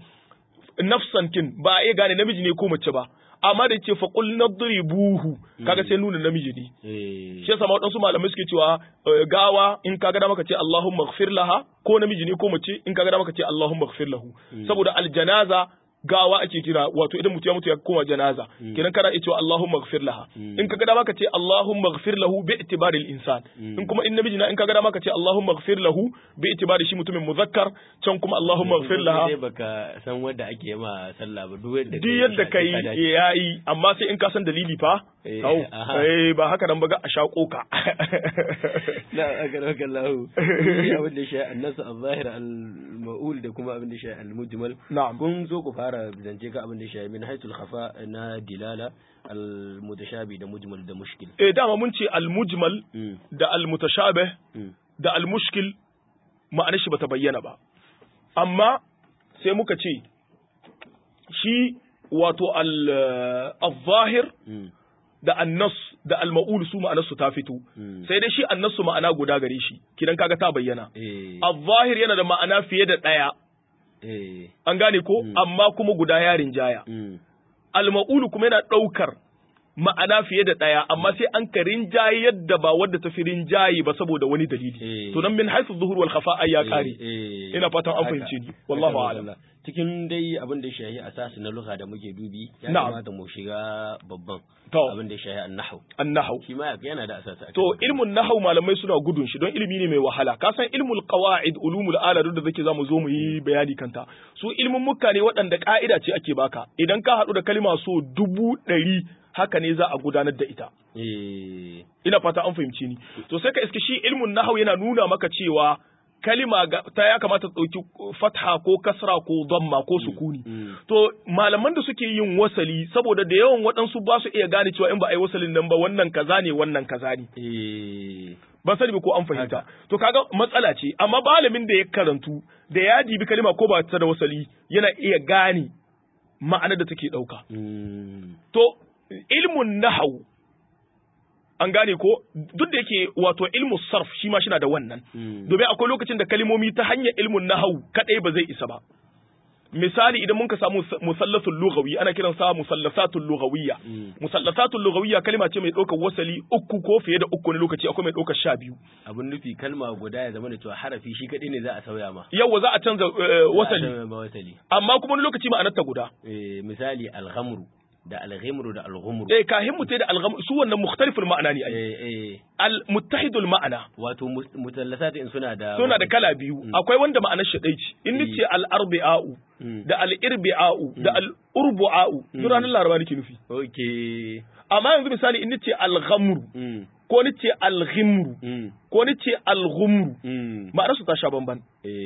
nafsan kin ba a iya gane namiji ne ko mace ba amma da ce fa qul nadribuhu kaga sai nuna namiji ne Eh, shi yasa ma wadansu malamai suke cewa eh, gawa in kaga da maka ce Allahumma ighfir laha ko namiji ne ko mace in kaga da maka ce Allahumma ighfir lahu saboda aljanaza gawa ake kira wato idan mutum ya mutu ya koma janaza kenan kana iya cewa Allahumma ighfir laha in kaga dama ka ce Allahumma ighfir lahu bi itibari al-insan in kuma in namiji na in kaga dama ka ce Allahumma ighfir lahu bi itibari shi mutumin muzakkar can kuma Allahumma ighfir laha Sai baka san wanda ake ma sallah ba duk yadda duk yadda kai yayi amma sai in ka san dalili fa Eh, kau aha. eh ba haka nan ba ga a shako ka na akaraka Allah shi abin da shi annasu al-zahir al-ma'ul da kuma abin da shi al-mujmal na'am kun zo ku fara zance ka abin da shi min haitul khafa na dilala al-mutashabi da mujmal da mushkil eh dama mun ce al-mujmal Mm, da al-mutashabih mm, da al-mushkil ma'anar shi bata bayyana ba amma sai muka ce shi wato al- al-zahir mm, da annas da al-ma'ul su ma'anar su ta fito mm. sai dai shi annasu ma'ana guda gare shi kidan kaga ta bayyana Eh, al-zahir yana da ma'ana fiye da daya eh, an gane ko Mm. amma kuma guda yarin jaya mm, al-ma'ul kuma yana daukar ma'ana fiye da ɗaya amma sai an ka rinjaye yadda ba wadda ta fi rinjaye ba saboda wani dalili Eh. to nan min haythu zuhur wal khafa ay ya eh, kare eh. ina fatan an Haka, fahimce ni wallahu haka, a'lam wallah. cikin dai abin da shahi asasi na lugha da muke dubi ya Na'am. kamata mu shiga babban To. abin da shahi an-nahw annahu shi ma yana da asasi a to cikin ilmun nahau malamai suna gudun shi don ilimi ne mai wahala ka san ilmul qawaid ulumul ala duk da zake zamu zo mu yi bayani kanta su ilmin mukka ne waɗanda ka'ida ce ake baka idan ka haɗu da kalma so dubu ɗari haka ne za a gudanar da ita eh ina fata an fahimci ni to sai ka iske shi ilmun nahau yana nuna maka cewa kalima ga- ta ya kamata ta ɗauki fatha ko kasra ko damma ko sukuni mm. to malaman da suke yin wasali saboda da yawan waɗansu ba su iya gane cewa in ba a yi wasalin nan ba wannan kaza ne wannan kaza ne eh ban sani ba ko an fahimta to kaga matsala ce amma malamin da ya karantu da ya dibi kalima ko ba ta da wasali yana iya gane ma'anar da take ɗauka mm. to ilmun nahwu an gane ko duk da yake wato ilmu sarf shi ma shina da wannan domin akwai lokacin da kalmomi ta hanyar ilmun nahwu kadai ba zai isa ba misali idan mun ka samu musallasul lughawi ana kiran sa musallasatul lughawiyya musallasatul lughawiyya kalma ce mai ɗaukar wasali uku ko fiye da uku ne lokaci akwai mai ɗaukar sha biyu abin nufi kalma guda ya zama da cewa harafi shi kadai ne za a sauya ma yawa za a canza wasali Za a sauya ma wasali amma kuma wani lokaci ma'anar ta guda Eh, misali alhamru da alghimru da alghumru eh kahin mutai da algham su wannan mukhtaliful ma'ana ne ai eh eh al muttahidul ma'ana wato mus- mutallasat in suna da suna da kala biyu akwai wanda ma'anar shi ɗai ce in nace al arbi'u Mm. da al irbi'u da al urbu'u duk ranar laraba nake nufi okay amma yanzu misali in nace al ghamru mm ko nace al ghimru mm ko nace al ghumru mm ma'anar su ta sha bamban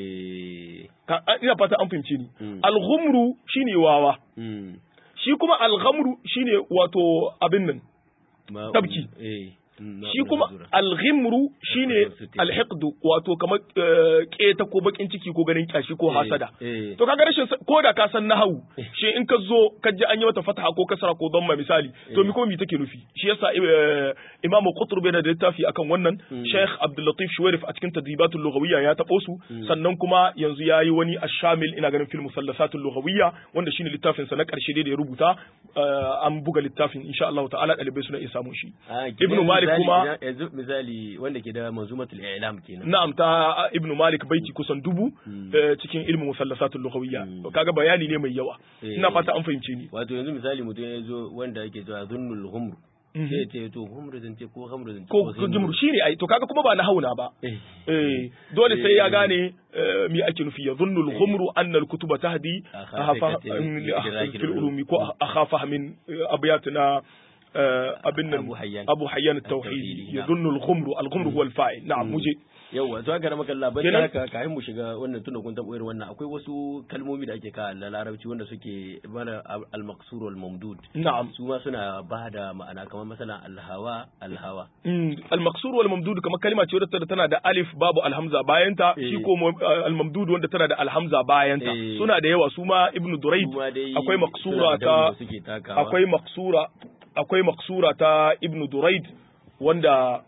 eh Ka- ina fata an fahimce ni Mm. al ghumru shine wawa mm shi kuma al ghamru shine wato abin nan Ma- Tabki. eh mm, shi na- kuma na zura. alghimru shine Sutil. alhiqdu wato kamar eh, keta ko bakin ciki ko ganin kyashi ko Eh, hasada eh. to kaga rashin sa- ko da ka san nahawu shi in ka zo ka ji an yi mata fataha ko kasra ko dhamma misali to mi ko mi take nufi shi yasa eh, imam qutb yana da littafi akan wannan sheikh abdul latif shuwairif a cikin tadribatul lughawiyya ya tabo su sannan kuma yanzu yayi wani ashamil ina ganin fil musallasatul lughawiyya wanda shine littafin sa na karshe dai da ya rubuta eh, an buga littafin insha Allah ta'ala dalibai suna iya samun shi Ah, Ibn kenan Malik misali- kuma- idan- yanzu misali wanda ke da manzumatul i'lam kenan Na'am ta Ibn Malik baiti kusan dubu eh, cikin ilmin musallasatul lughawiyya kaga bayani ne mai yawa Eh. ina fata an fahimce ni wato yanzu misali mutum ya zo wanda yake cewa zunnul humr Mhm. sai ya ce to humr zance ko hamr zance ko ko jumru shine ai to kaga kuma ba na hauna ba eh eh dole sai ya gane eh, me ake nufi ya dhunnu al-ghumru anna al-kutuba tahdi Akhafa ahafa katin li idraki fil al-ulum. ulumi ko akhafa min abyatuna abin nan Abu Hayyan. Abu Hayyan at-Tauhidi At-Tauhidi, ya na'am. dhunnu al-ghumru al-ghumru huwa al-fa'il na'am muje yawa to haka maka Allah bari Kenan- haka kafin mu shiga wannan tunda kun taɓa irin wannan akwai wasu kalmomi da ake kawo na larabci wanda suke mana al-maqsur wal mamdud na'am su ma suna ba da ma'ana kamar masalan alhawa alhawa Mm, al-maqsur wal mamdud kamar kalma ce wadda tana da alif babu alhamza bayanta Eh. shi ko mu- al-mamdud wanda tana da alhamza bayanta Eh. suna da yawa su ma ibnu durayd Su ma dai akwai suna maqsura da ta dauri da suke takawa. akwai maqsura akwai maqsura ta ibnu durayd wanda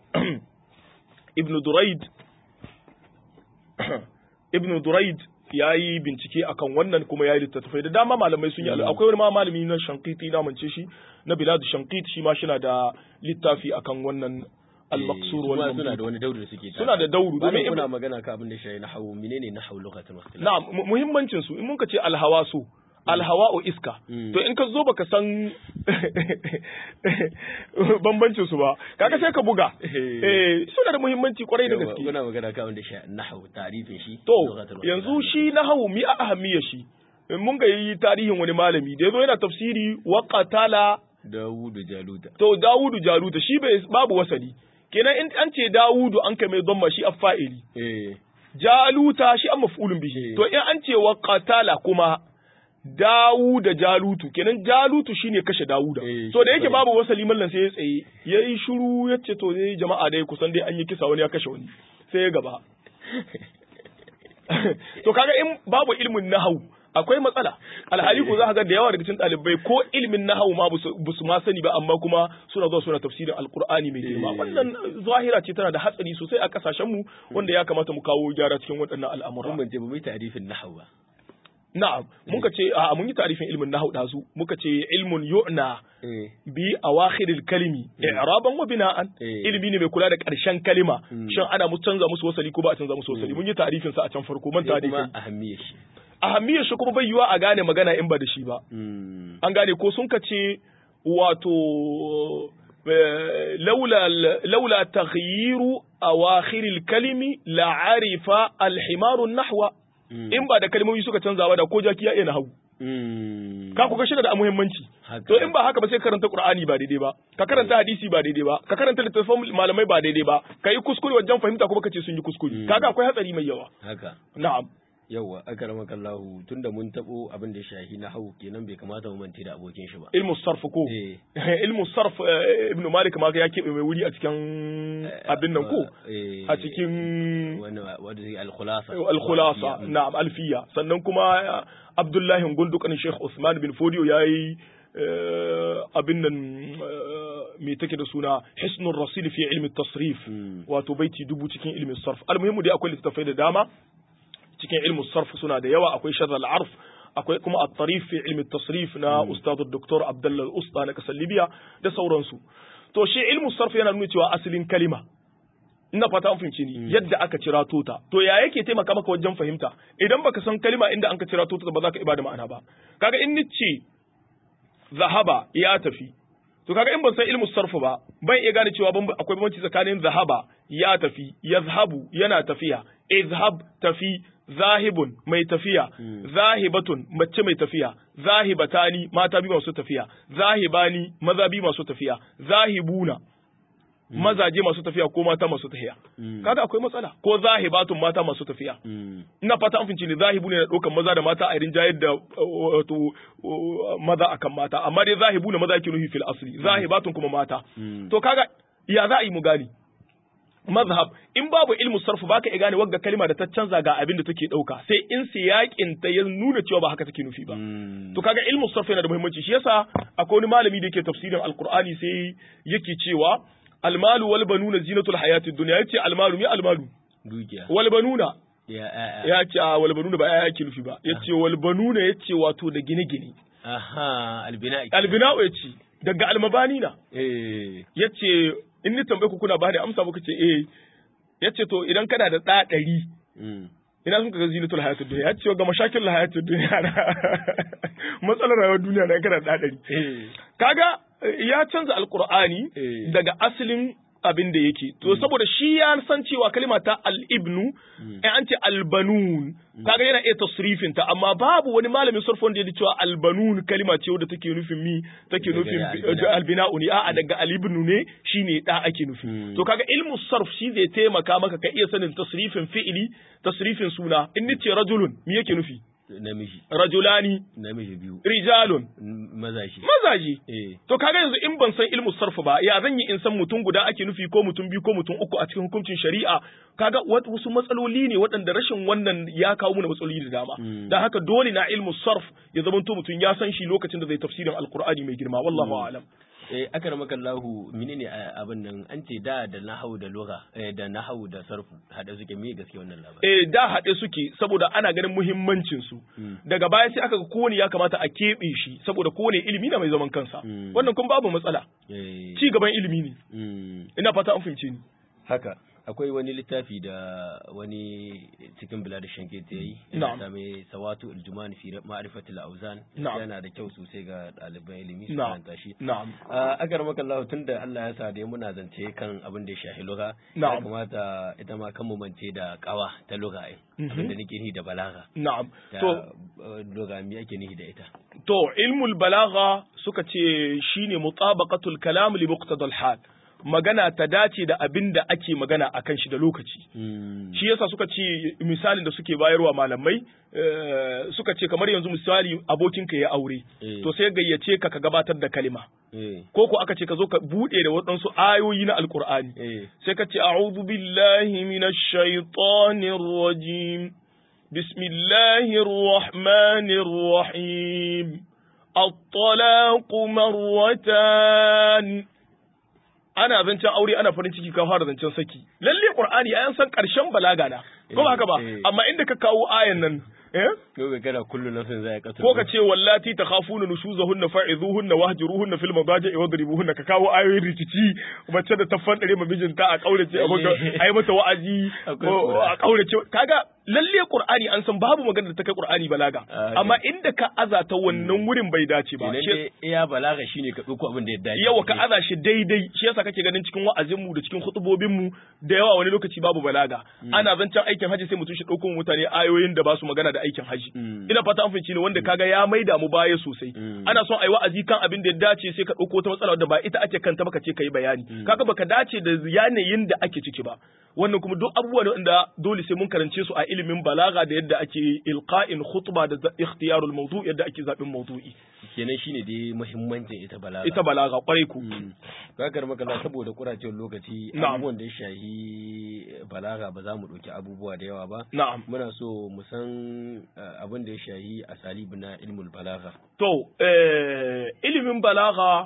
ibnu durayd ibnu durayd ya yi bincike akan wannan kuma ya yi littattafai da dama malamai sun yi Mm. akwai wani ma malami na shankiti na mance shi na biladu shankit shi ma shina da littafi akan wannan al-maqsur Eh, su wal ma mamdud suna da wani dauri da suke Suna da dauru, domin domin kuna magana ka abin da shi nahwu menene nahwu lughatul ikhtilaf na'am mu- muhimmancin su in mun ka ce alhawasu alhawa'u iska Mm. to in ka zo baka san bambancin su ba kaga sai ka buga Eh. eh suna da muhimmanci kwarai da Yawa, gaske kuna magana ka abin da shi nahwu ta'rifin shi to lughatul ikhtilaf. yanzu shi nahawu mi a ahammiya shi in mun ga yi tarihin wani malami da yazo yana tafsiri wa qatala Dawudu Jaluta to Dawudu Jaluta shi bai babu wasali kenan in an ce Dawudu an kai mai dhamma shi affa'ili eh Jaluta shi an maf'ulun bihi Eh. to in an ce wa qatala kuma Dawuda Jalutu kenan Jalutu shine kashe Dawuda Eh, to da shi yake bane. babu wasali mallan sai ya tsaye yayi shiru yace to dai jama'a dai kusan dai an yi kisa wani ya kashe wani sai ya gaba to kaga in babu ilmin nahau akwai matsala alhali ko za ka ga da yawa daga cikin ɗalibai ko ilmin nahau ma ba su ma sani ba amma kuma suna zuwa suna tafsirin alkur'ani mai girma Eh. wannan zahira ce tana da hatsari sosai a kasashen mu wanda ya kamata mu kawo gyara cikin waɗannan al'amura mun bance ba mu yi ta'rifin nahwu ba na'am muka ce a mun yi tarifin ilmin nahau dazu muka ce ilmun yu'na eh bi awakhiril kalimi i'raban wa bina'an Eh. ilimi ne mai kula da ƙarshen kalima Mm. shin ana mu canza musu wasali ko ba a canza musu wasali mun yi tarifin sa a can farko manta sai da kuma kai ahammiyar shi ahammiyar shi kuma bai yiwa a gane magana in ba da shi ba Mm. an gane ko sun kace wato eh, laula laula taghyiru awakhiril kalimi la arifa al-himaru nahwa Mm. in ba da kalmomi suka canza ba da ko jaki ya iya nahawu Mm. ka ku ga shi da muhimmanci Haka. to in ba haka ba sai karanta qur'ani ba daidai ba ka karanta hadisi ba daidai ba ka karanta littattafan malamai ba daidai ba ka yi kuskure wajen fahimta kuma kace sun yi kuskure Mm. kaga akwai hatsari mai yawa haka na'am yawa akramaka Allah tunda mun tabo abin da ya shahi nahwu kenan bai kamata mu mance da abokin shi ba ilmu sarf ko eh ilmu sarf eh, ibnu malik ma ya keɓe mai wuri a cikin abin nan ko eh a cikin wani wanda zai al-khulasa al-khulasa Mm. na'am alfiya sannan kuma eh, abdullahi gundukan sheikh usman bin fodiyo yayi abin nan me take da suna hisnul rasil fi ilmi tasrif wato baiti dubu cikin ilmin sarf almuhimmu dai akwai littattafai da dama cikin ilmin sarf suna da yawa akwai sharh al-arf akwai kuma at-tarif fi ilmi tasrif na ustad dr abdullah al-usta na kasar libya da sauransu to shi ilmu sarf yana nuna cewa asalin kalima ina fata an fahimci ni yadda aka cira tota to ya yake taimaka maka wajen fahimta idan baka san kalima inda an ka cira tota ba za ka ibada ma'ana ba kaga in ni ce zahaba ya tafi to kaga in ban san ilmu sarfu ba ban iya gane cewa akwai bambanci tsakanin zahaba ya tafi yazhabu yana tafiya izhab tafi zahibun mai tafiya zahibatun mace mai tafiya zahibatani mata biyu masu tafiya zahibani maza biyu masu tafiya zahibuna mazaje masu tafiya ko mata masu tafiya kaga akwai matsala ko zahibatun mata masu tafiya ina fata an fince ne zahibu ne na ɗaukan maza da mata a irin jayar da wato maza akan mata amma dai zahibu ne maza yake nufi fil asli zahibatun kuma mata to kaga ya za a yi mu gani mazhab in babu ilmu sarfu baka iya gane wagga kalma da ta canza ga abin da take dauka sai in siyakin ta ya nuna cewa ba haka take nufi ba to kaga ilmu sarfu yana da muhimmanci shi yasa akwai wani malami da yake tafsirin alqur'ani sai yake cewa almalu wal banuna zinatul hayatid dunya yace almalu mi almalu dukiya wal banuna ya ya ce a wal banuna ba ya yake nufi ba yace wal banuna yace wato da gine-gine aha albina albina yace daga almabani na eh yace in ni tambaye ku kuna ba da amsa muka ce eh yace to idan kana da ɗa ɗari ina sun kaga zinatul hayatud dunya yace ga mashakil hayatud dunya na matsalar rayuwar duniya na kana da ɗa ɗari kaga ya canza alqur'ani daga asalin abin da yake to saboda shi ya san cewa kalima ta al-ibnu in an ce albanun kaga yana iya tasrifin ta amma babu wani malamin sarf wanda ya cewa albanun kalima ce wadda take nufin mi take nufin albina'u ne a'a daga al-ibnu ne shine da ake nufi to kaga ilmu sarf shi zai taimaka maka ka iya sanin tasrifin fi'ili tasrifin suna in nace rajulun me yake nufi namiji rajulani namiji biyu rijalun mazaji mazaji eh to kaga yanzu in ban san ilmu sarfu ba ya zan yi in san mutum guda ake nufi ko mutum biyu ko mutum uku a cikin hukuncin shari'a kaga wasu matsaloli ne waɗanda rashin wannan ya kawo mana matsaloli da dama dan haka dole na ilmu sarf ya zama to mutum ya san shi lokacin da zai tafsirin alqur'ani mai girma wallahu a'lam eh akramaka Allahu menene abin nan an ce da da nahau da lugha eh da nahau da sarfu hada suke me gaske wannan labarin eh da haɗe suke saboda ana ganin muhimmancin su daga baya sai aka ga kowane ya kamata a keɓe shi saboda kowane ilimi na mai zaman kansa wannan kun babu matsala eh ci gaban ilimi ne ina fata an fahimce ni haka akwai wani littafi da wani cikin bilad shanke ta yi Na'am. yana mai sawatu aljuman fi ma'rifatil auzan Na'am. yana da kyau sosai ga ɗaliban ilimi su na'am karanta shi na'am a agar maka Allah tun da Allah ya sa dai muna zance kan abin da ya shafi lugha ya Na'am. kamata ita ma kan mu mance da kawa ta lugha ai Mhm. abin da nake ni da balaga na'am da to uh, lugha me ake nihi da ita To, ilmul balagha suka ce shine mutabaqatul kalam li muqtadal hal. Magana ta dace da abin da ake magana akan shi da lokaci. Mm. Shi yasa suka ce misalin da suke bayarwa malamai eh, suka ce kamar yanzu misali abokinka ya aure. Eh. To sai gayyace ka ka gabatar da kalima. eh Ko ko aka ce ka zo ka bude da waɗansu ayoyi na Alƙur'ani. eh sai ka ce a'udhu billahi minash shaitanir rajim bismillahir rahmanir rahim at-talaq marratan ana zancen aure ana farin ciki ka fara zancen saki lalle qur'ani ayan san karshen balaga na ko ba haka ba Eh, eh. amma inda ka kawo ayan nan eh ko ga kana kullu nafsin zai kasu ko ka ce wallati takhafuna nushuzahunna fa'izuhunna wahjuruhunna fil madaji wadribuhunna ka kawo ayoyin rikici mace da ta fandare ma mijinta a kaurace a maka ayi mata wa'azi Akwai ko Qur'ani. a kaurace kaga lalle qur'ani an san babu magana da ta kai qur'ani balaga Ah, amma inda ka azata wannan wurin bai dace ba Kenan Shi- dai iya balaga shine ka dauko abin da ya dace yawa ka aza shi daidai shi yasa kake ganin cikin wa'azinmu da cikin khutubobinmu da yawa wani lokaci babu balaga ana zancen aikin haji sai mutum shi ɗauko mutane ayoyin da ba su magana da aikin haji Mm. ina fata an fahimci ne wanda kaga ya maida mu baya sosai Mm. ana son a yi wa'azi kan abin da ya dace sai ka ɗauko wata matsala wadda ba ita ake kanta ba ka ce ka yi bayani kaga baka dace da yanayin da ake ciki ba wannan kuma duk abubuwa ne wanda dole sai mun karance su a ilimi ilimin balaga da yadda ake ilqa'in khutba da ikhtiyarul mawdu yadda ake zabin mawdu'i kenan shine dai muhimmancin ita balaga ita balaga kwarai ku kakar makalla saboda kuracewar lokaci abubuwan da ya shahi balaga ba za mu ɗauki abubuwa da yawa ba na'am muna so mu san abin da ya shahi asalibu na ilmul balaga to ilimin balaga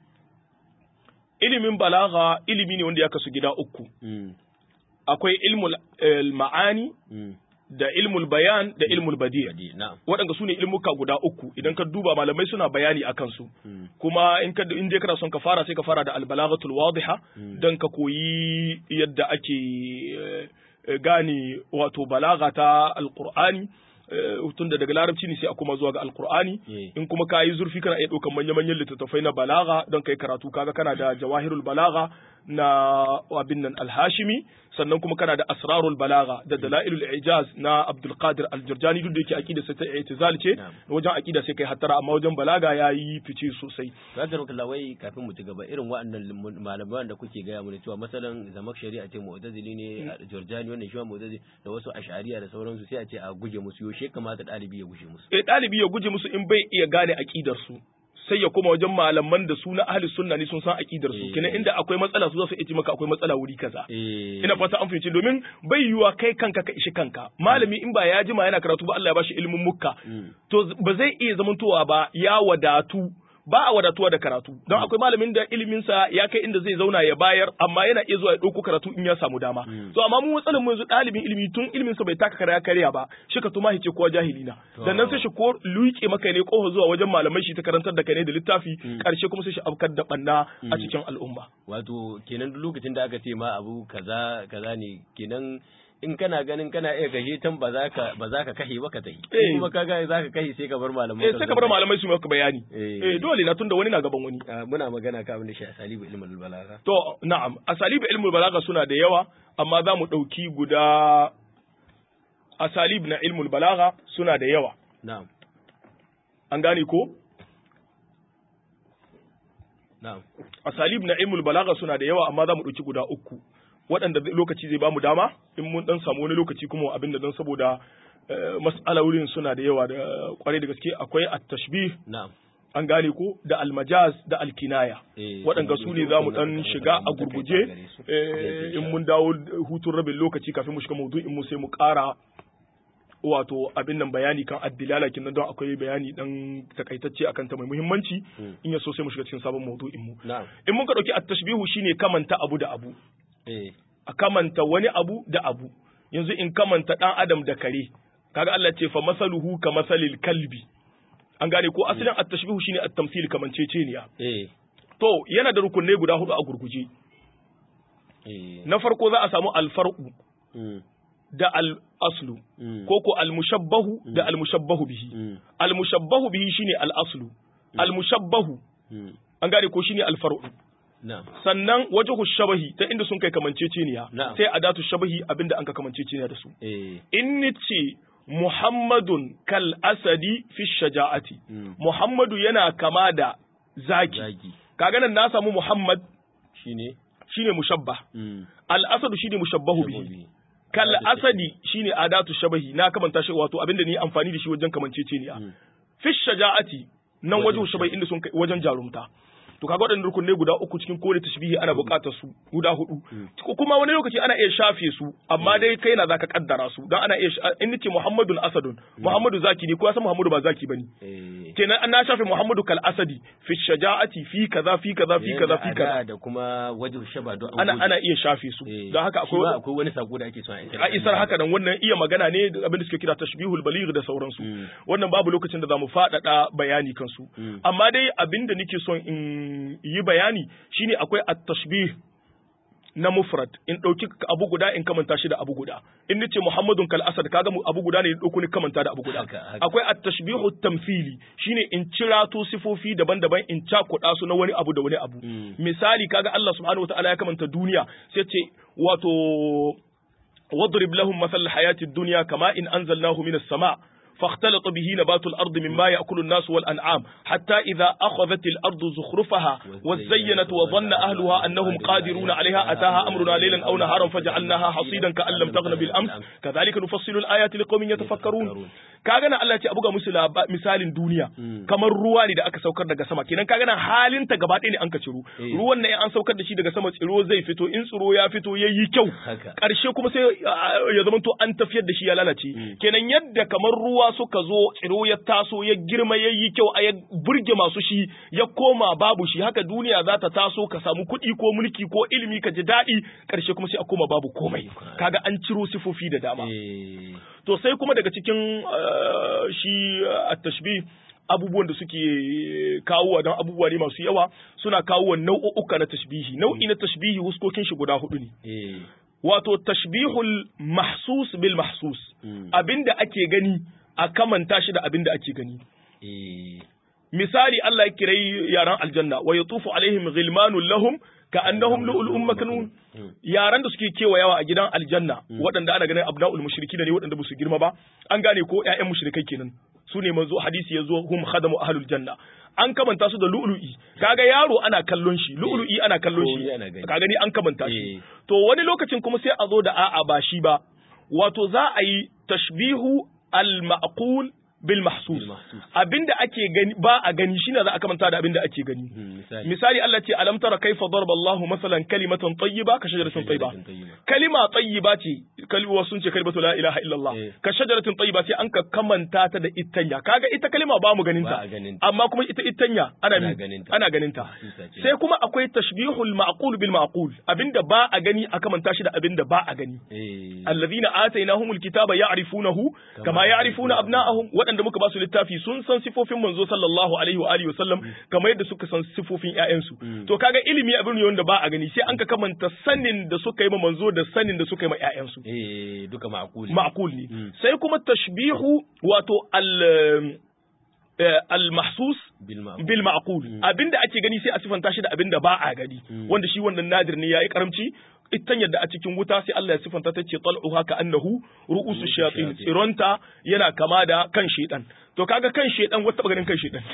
ilimin balaga ilimi ne wanda ya kasu gida uku akwai ilmul ma'ani da ilmul bayan da ilmul badi waɗanda su ne ilmuka guda uku idan ka duba malamai suna bayani a kansu kuma in ka in dai kana son ka fara sai ka fara da albalaghatul wadiha dan ka koyi yadda ake gane wato balaga ta alqur'ani tun da daga larabci ne sai a kuma zuwa ga alkur'ani in kuma ka yi zurfi kana iya ɗaukan manya-manyan littattafai na balaga don kai karatu kaga kana da jawahirul balaga na abin nan alhashimi sannan kuma kana da asrarul balaga da dalailul ijaz na abdul qadir al-jurjani duk da yake aqida sai ta i'tizal ce wajen aqida sai kai hattara amma wajen balaga yayi fice sosai kaga rokin wai kafin mu ci gaba irin waɗannan malamai da kuke gaya mana cewa masalan zamak shari'a ce mu'tazili ne jurjani wannan shi mu'tazili da wasu ash'ariya da sauransu sai a ce a guje musu yaushe kamata ɗalibi ya guje musu eh ɗalibi ya guje musu in bai iya gane aqidar su sai ya koma wajen malaman da su na ahli sunna ne sun san aqidar su kenan inda akwai matsala su za su ce maka akwai matsala wuri kaza ina fata an fahimci domin bai yiwa kai kanka ka ishi kanka malami in ba ya jima yana karatu ba Allah ya bashi ilimin mukka to ba zai iya zamantowa ba ya wadatu ba a wadatuwa da karatu don akwai malamin da iliminsa ya kai inda zai zauna ya bayar amma yana iya zuwa ya ɗauko karatu in ya samu dama to amma mu matsalar mu yanzu ɗalibin ilimi tun iliminsa bai taka karya karya ba shi ka tuma hice kowa jahili na sannan sai shi ko luke maka ne ko zuwa wajen malamai shi ta karantar da kai ne da littafi karshe kuma sai shi afkar da banna a cikin al'umma wato kenan duk lokacin da aka ce ma abu kaza kaza ne kenan in kana ganin kana iya kashe tan ba za ka ba za ka kashe ba ka tayi kuma kaga za ka kashe sai ka bar malamai eh sai ka bar malamai su maka bayani eh dole na tunda wani na gaban wani muna magana ka abin da shi asalibu ilmul balaga to na'am asalibu ilmul balaga suna da yawa amma za mu dauki guda asalib na ilmul balaga suna da yawa na'am an gane ko na'am asalib na ilmul balaga suna da yawa amma za mu dauki guda uku waɗanda lokaci zai bamu dama in mun dan samu wani lokaci kuma abin da dan saboda mas'alolin suna da yawa da kwarai da gaske akwai at-tashbih na'am an gane ko da almajaz da alkinaya waɗanda su ne za mu ɗan shiga a gurguje in mun dawo hutun rabin lokaci kafin mu shiga maudu'in mu sai mu ƙara wato abin nan bayani kan addilala kin don akwai bayani dan takaitacce akan ta mai muhimmanci in ya so sai mu shiga cikin sabon maudu'in mu in mun ka dauki at-tashbihu shine kamanta abu da abu a kamanta wani abu da abu yanzu in kamanta dan adam da kare kaga Allah ce fa masaluhu ka masalil kalbi an gane ko asalin at-tashbihu shine at-tamthil kamanceceniya eh to yana da rukunai guda hudu a gurguje eh na farko za a samu al-farqu da al-aslu ko ko al-mushabbahu da al-mushabbahu bihi al-mushabbahu bihi shine al-aslu al-mushabbahu an gane ko shine al-farqu sannan wajhu shabahi ta inda sun kai kamanceceniya sai adatu shabahi abinda an ka kamanceceniya da su in nice Muhammadun kal asadi fi shaja'ati Muhammadu yana kama da zaki kaga nan na samu Muhammad shine shine mushabbah al asadu shine mushabbahu bihi kal asadi shine adatu shabahi na kamanta shi wato abinda ni amfani da shi wajen kamanceceniya fi shaja'ati nan wajen shabahi inda sun kai wajen jarumta to kaga waɗannan rukunai guda uku cikin kowane tashbihi ana buƙatar su guda hudu kuma wani lokaci ana iya shafe su amma dai kai na zaka kaddara su dan ana iya in nace Muhammadun Asadun Muhammadu zaki ne ko san Muhammadu ba zaki bane kenan an na shafe Muhammadu kal Asadi fi shaja'ati fi kaza fi kaza fi kaza fi kaza da kuma wajhu shaba don ana ana iya shafe su don haka akwai akwai wani sako da ake son a isar haka nan wannan iya magana ne abin da suke kira tashbihul baligh da sauransu wannan babu lokacin da zamu faɗaɗa bayani kansu amma dai abin da nake son in yi bayani shine akwai at-tashbih na mufrad in ɗauki abu guda in kamanta shi da abu guda in nace muhammadun kal asad kaga abu guda ne in ɗauko ni kamanta da abu guda akwai at-tashbihu tamthili shine in cirato sifofi daban-daban in cakuɗa su na wani abu da wani abu misali kaga Allah subhanahu wataala ya kamanta duniya sai ce wato واضرب لهم مثل الحياة الدنيا كما إن أنزلناه من السماء فاختلط به نبات الأرض مما يأكل الناس والأنعام حتى إذا أخذت الأرض زخرفها وزينت وظن أهلها أنهم قادرون عليها أتاها أمرنا ليلا أو نهارا فجعلناها حصيدا كأن لم تغن بالأمس كذلك نفصل الآيات لقوم يتفكرون kaga nan Allah ya ce a buga musu misalin duniya kamar ruwa ne da aka saukar daga sama kenan kaga nan halin ta gaba ɗaya ne an ka ciro ruwan nan an saukar da shi daga sama tsiro zai fito in tsiro ya fito yayi kyau karshe kuma sai ya zama to an tafiyar da shi ya lalace kenan yadda kamar ruwa suka zo tsiro ya taso ya girma yayi kyau a ya burge masu shi ya koma babu shi haka duniya za ta taso ka samu kuɗi ko mulki ko ilimi ka ji daɗi karshe kuma sai a koma babu komai kaga an ciro sifofi da dama to sai kuma daga cikin shi a tashbih abubuwan da suke kawo don abubuwa ne masu yawa suna kawo nau'uka na tashbihi nau'i na tashbihi huskokin shi guda hudu ne wato tashbihul mahsus bil mahsus abinda ake gani a kamanta shi da abinda ake gani misali Allah ya kirai yaran aljanna wa yatufu alaihim ghilmanun lahum ka annahum lu'lu'un maknun yaran da suke kewayawa a gidan aljanna waɗanda ana ganin abna'ul mushriki ne waɗanda ba su girma ba an gane ko ƴaƴan mushrikai kenan su ne manzo hadisi yazo hum khadamu ahlul janna an kamanta su da lu'lu'i kaga yaro ana kallon shi lu'lu'i ana kallon shi ka gani an kamanta shi to wani lokacin kuma sai a zo da a'a ba shi ba wato za a yi tashbihu al-ma'qul bil mahsus abinda ake gani ba a gani shine za a kamanta da abinda ake gani misali Allah ce alam tara kaifa darba Allah masalan kalimatan tayyiba ka shajaratin tayyiba kalima tayyiba ce kalma sun ce kalimatu la ilaha illallah ka shajaratin tayyiba sai an ka kamanta ta da itanya kaga ita kalima ba mu ganin ta amma kuma ita itanya ana ana ganin ta sai kuma akwai tashbihul ma'qul bil ma'qul abinda ba a gani a kamanta shi da abinda ba a gani alladhina atainahumul kitaba ya'rifunahu kama ya'rifuna abna'ahum waɗanda muka ba su littafi sun san sifofin manzo sallallahu alaihi wa alihi wasallam kamar yadda suka san sifofin ƴaƴansu to kaga ilimi abin ne wanda ba a gani sai an ka kamanta sanin da suka yi ma manzo da sanin da suka yi ma ƴaƴansu eh duka ma'qul ma'qul ne sai kuma tashbihu wato al al-mahsus bil ma'qul abinda ake gani sai a sifanta shi da abinda ba a gani wanda shi wannan nadir ne yayi karamci itan yadda a cikin wuta sai Allah ya sifanta ta ce tal'uha ka annahu ru'usu shayatin tsironta yana kama da kan shedan to kaga kan shedan wata ganin kan shedan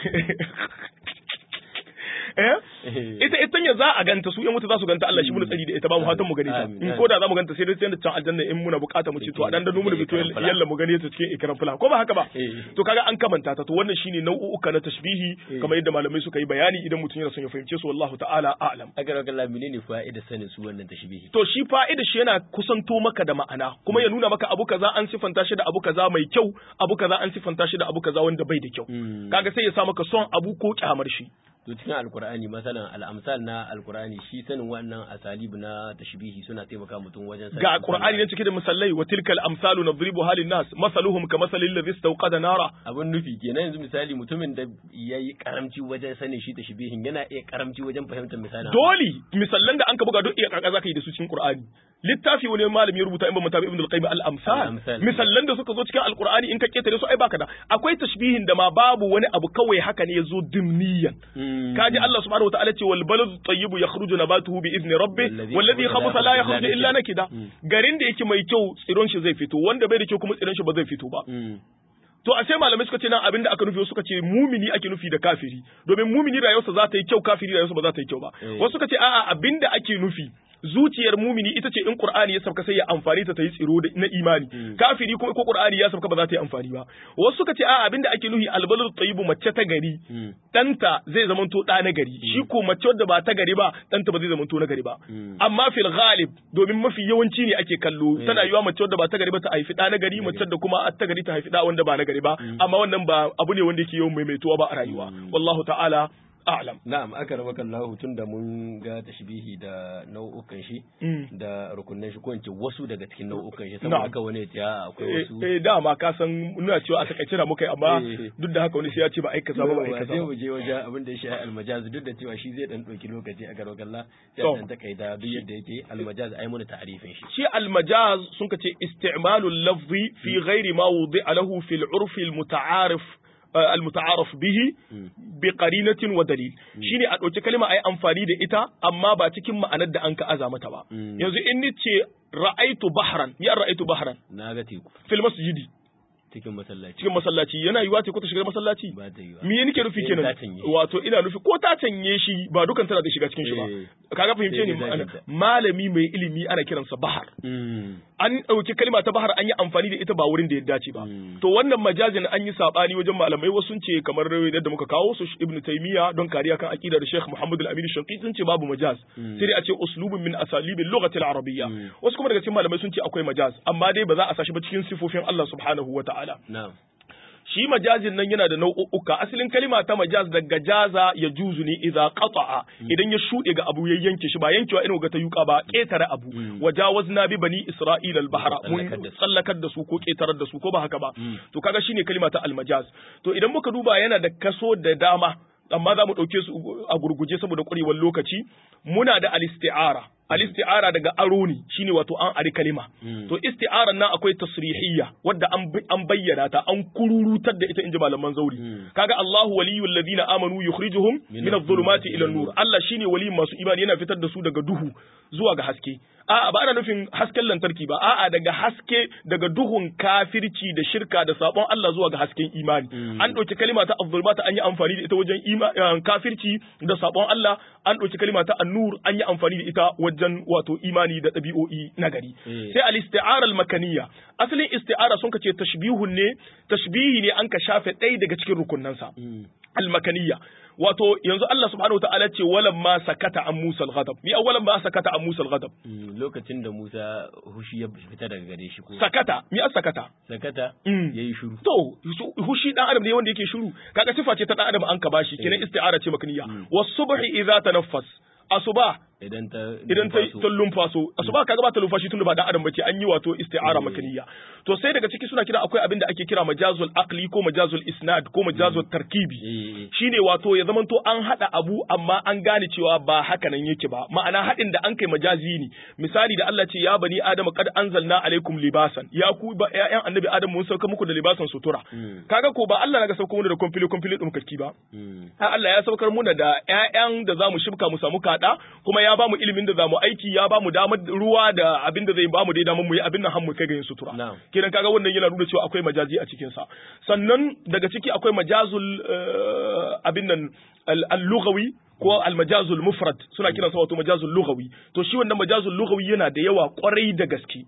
eh ita ita ya za a ganta su yan wuta za su ganta Allah shi mun tsari da ita ba mu fatan mu gane ta in ko da za mu ganta sai dai sai da can aljanna in muna bukata mu ce to a dan da mu da bito yalla mu gane ta cikin ikram fula ko ba haka ba to kaga an kamanta ta to wannan shine nau'uka na tashbihi kamar yadda malamai suka yi bayani idan mutum yana son ya fahimce su wallahu ta'ala a'lam agar Allah menene fa'ida sanin su wannan tashbihi to shi fa'ida shi yana kusanto maka da ma'ana kuma ya nuna maka abu kaza an sifanta shi da abu kaza mai kyau abu kaza an sifanta shi da abu kaza wanda bai da kyau kaga sai ya sa maka son abu ko kyamar shi to cikin alkur'ani masalan al'amsal na alkur'ani shi sanin wannan asalib na tashbihi suna taimaka mutum wajen ga alkur'ani ne cike da misallai wa tilkal amsalu nadribu halin nas masaluhum ka masalil ladhi istawqada nara abun nufi kenan yanzu misali mutumin da yayi karamci wajen sanin shi tashbihin yana iya karamci wajen fahimtar misalin dole misallan da an ka buga duk iya kaka zaka yi da su cikin qur'ani littafi wani malami ya rubuta in ba mutabi ibn al-qayyim al-amsal misallan da suka zo cikin alqur'ani in ka ketare su ai baka da akwai tashbihin da ma babu wani abu kawai haka ne yazo dimniyan kaji Allah subhanahu wa ta'ala ce wal baladu tayyibu yakhruju nabatuhu bi idni rabbih wal ladhi khabutha la yakhruju illa nakida garin da yake mai kyau tsiron shi zai fito wanda bai da kyau kuma tsiron shi ba zai fito ba To a sai malamai suka ce nan abin da aka nufi suka ce mumini ake nufi da kafiri domin mumini rayuwarsa za ta yi kyau kafiri rayuwarsa ba za ta yi kyau ba wasu suka ce a'a abin da ake nufi zuciyar mumini ita ce in qur'ani ya sauka sai ya amfani ta ta yi tsiro na imani kafiri kuma ko qur'ani ya sauka ba za ta yi amfani ba wasu suka ce a'a abin da ake nufi albalul tayyibu mace ta gari danta zai zamanto da na gari shi ko mace wadda ba ta gari ba danta ba zai zamanto na gari ba amma fil ghalib domin mafi yawanci ne ake kallo tana yiwa mace wadda ba ta gari ba ta haifi da na gari mace da kuma ta gari ta haifi da wanda ba na gari ba amma wannan ba abu ne wanda yake yawan maimaituwa ba a rayuwa wallahu ta'ala a'lam na'am aka raba kallahu tun da mun ga tashbihi da nau'ukan shi da rukunin shi ko in ce wasu daga cikin nau'ukan shi saboda haka wani ya akwai wasu eh dama ka san nuna cewa a takaice na muka yi amma duk da haka wani sai ya ce ba aika ba ba aika sai mu je wajen abin da ya shafi almajaz duk da cewa shi zai dan dauki lokaci a garo kalla sai dan takaita duk yadda yake almajaz ai mun ta'arifin shi shi almajaz sun ka ce isti'malul lafzi fi ghairi ma wudi'a lahu fil urfi al muta'arif المتعارف به بقرينة ودليل shine a ɗauki kalma ai amfani da ita amma ba cikin ma'anar da an ka aza mata ba yanzu in ni ce ra'aitu bahran ya ra'aitu bahran na ga teku fil masjidi cikin masallaci cikin masallaci yana yiwa ce ko ta shiga masallaci ba ta yi ba me nake nufi Sai kenan ta canye. wato ina nufi ko ta canye shi ba dukan tana da shiga cikin shi ba Eh. kaga fahimce Sai ni dai ma'ana zakinta. malami mai ilimi ana kiransa bahar Mm. an ɗauki kalma ta bahar an yi amfani da ita ba wurin da ya dace ba Mm. to wannan majazin an yi sabani wajen malamai wasu sun ce kamar yadda muka kawo su ibn taymiya don kariya kan aqidar sheikh muhammad al-amin shanqiti sun ce babu majaz Mm. sai dai a ce uslubun min asalibil lughati al-arabiyya Mm. wasu kuma daga cikin malamai sun ce akwai majaz amma dai ba za a sashi ba cikin sifofin Allah subhanahu wa ta'ala na'am shi majazin nan yana da nau'uka asalin kalima ta majaz daga jaza ya juzu ne idza qata'a idan ya shuɗe ga abu ya yanke shi ba yankewa irin ga ta yuka ba ƙetare abu Mm. wajawazna bi bani isra'ila al-bahra mun Tsallakar da su. tsallakar da su ko ƙetarar da su ko ba haka ba Mm. to kaga shine kalima ta al-majaz to idan muka duba yana da kaso da dama amma za mu ɗauke su a gurguje saboda ƙwarewar lokaci muna da al-isti'ara al-isti'ara daga aro ne shine wato an ari kalima Mm. to isti'aran nan akwai tasrihiyya wadda an bi- an bayyana ta an kururutar da ita inji malaman zauri Mm. kaga Allahu waliyul ladina amanu yukhrijuhum Min min adh-dhulumati ila adh-dhulumati an-nur Allah shine waliyin masu imani yana fitar da su daga duhu zuwa ga haske a'a ba ana nufin hasken lantarki ba a'a daga haske daga duhun kafirci da shirka da sabon Allah zuwa ga hasken imani Mm. an ɗauki kalima ta adh-dhulumati an yi amfani da ita wajen ima- eh, kafirci da sabon Allah an ɗauki kalima ta an-nur an yi amfani da ita wajen wato imani da ɗabi'o'i nagari Eh. sai al-isti'ara al-makaniyya asalin isti'ara sun kace tashbihun ne tashbihi ne an ka shafe ɗaya daga cikin rukunnansa Mm. al-makaniyya wato yanzu Allah subhanahu wa ta'ala ce walam ma sakata an Musa al-ghadab mi awalan ma sakata an Musa al-ghadab Mm. lokacin da Musa hushi ya fita daga gare shi ko sakata mi as sakata sakata Mm. yayi shiru to su- hushi dan adam ne wanda yake shiru kaga sifa ce ta dan adam an ka bashi kenan Eh. isti'ara ce makaniyya Mm. was-subhi idza tanaffas asuba idan ta idan ta numfaso. ta lumfaso asuba kaga ba ta lumfashi tunda ba dan adam bace an yi wato isti'ara Mm. makaniya to sai daga ciki suna kira akwai abin da ake kira majazul aqli ko majazul isnad ko majazul tarkibi Eh, eh. shine wato ya zamanto an hada abu amma an gane cewa ba haka nan yake ba ma'ana hadin da an kai majazi ne misali da Allah ce ya bani adam qad anzalna alaikum libasan ya ku ba ƴaƴan annabi adam mun sauka muku da libasan sutura Mm. kaga ko ba Allah naga sauka mu da komfili komfili dumkakki ba Mm. Ai Allah ya saukar muna da ƴaƴan da zamu shibka mu samu kada kuma ya bamu ilimin da zamu aiki ya bamu damar ruwa da abin da zai bamu dai damar mu yi abin nan har mu kai ga yin sutura Na'am. kiran kaga wannan yana nuna cewa akwai majazi a cikin sa sannan daga ciki akwai majazul eh, abin nan al- al-lughawi ko al-majazul mufrad suna kiransa wato majazul lughawi to shi wannan majazul lughawi yana da yawa kwarai da gaske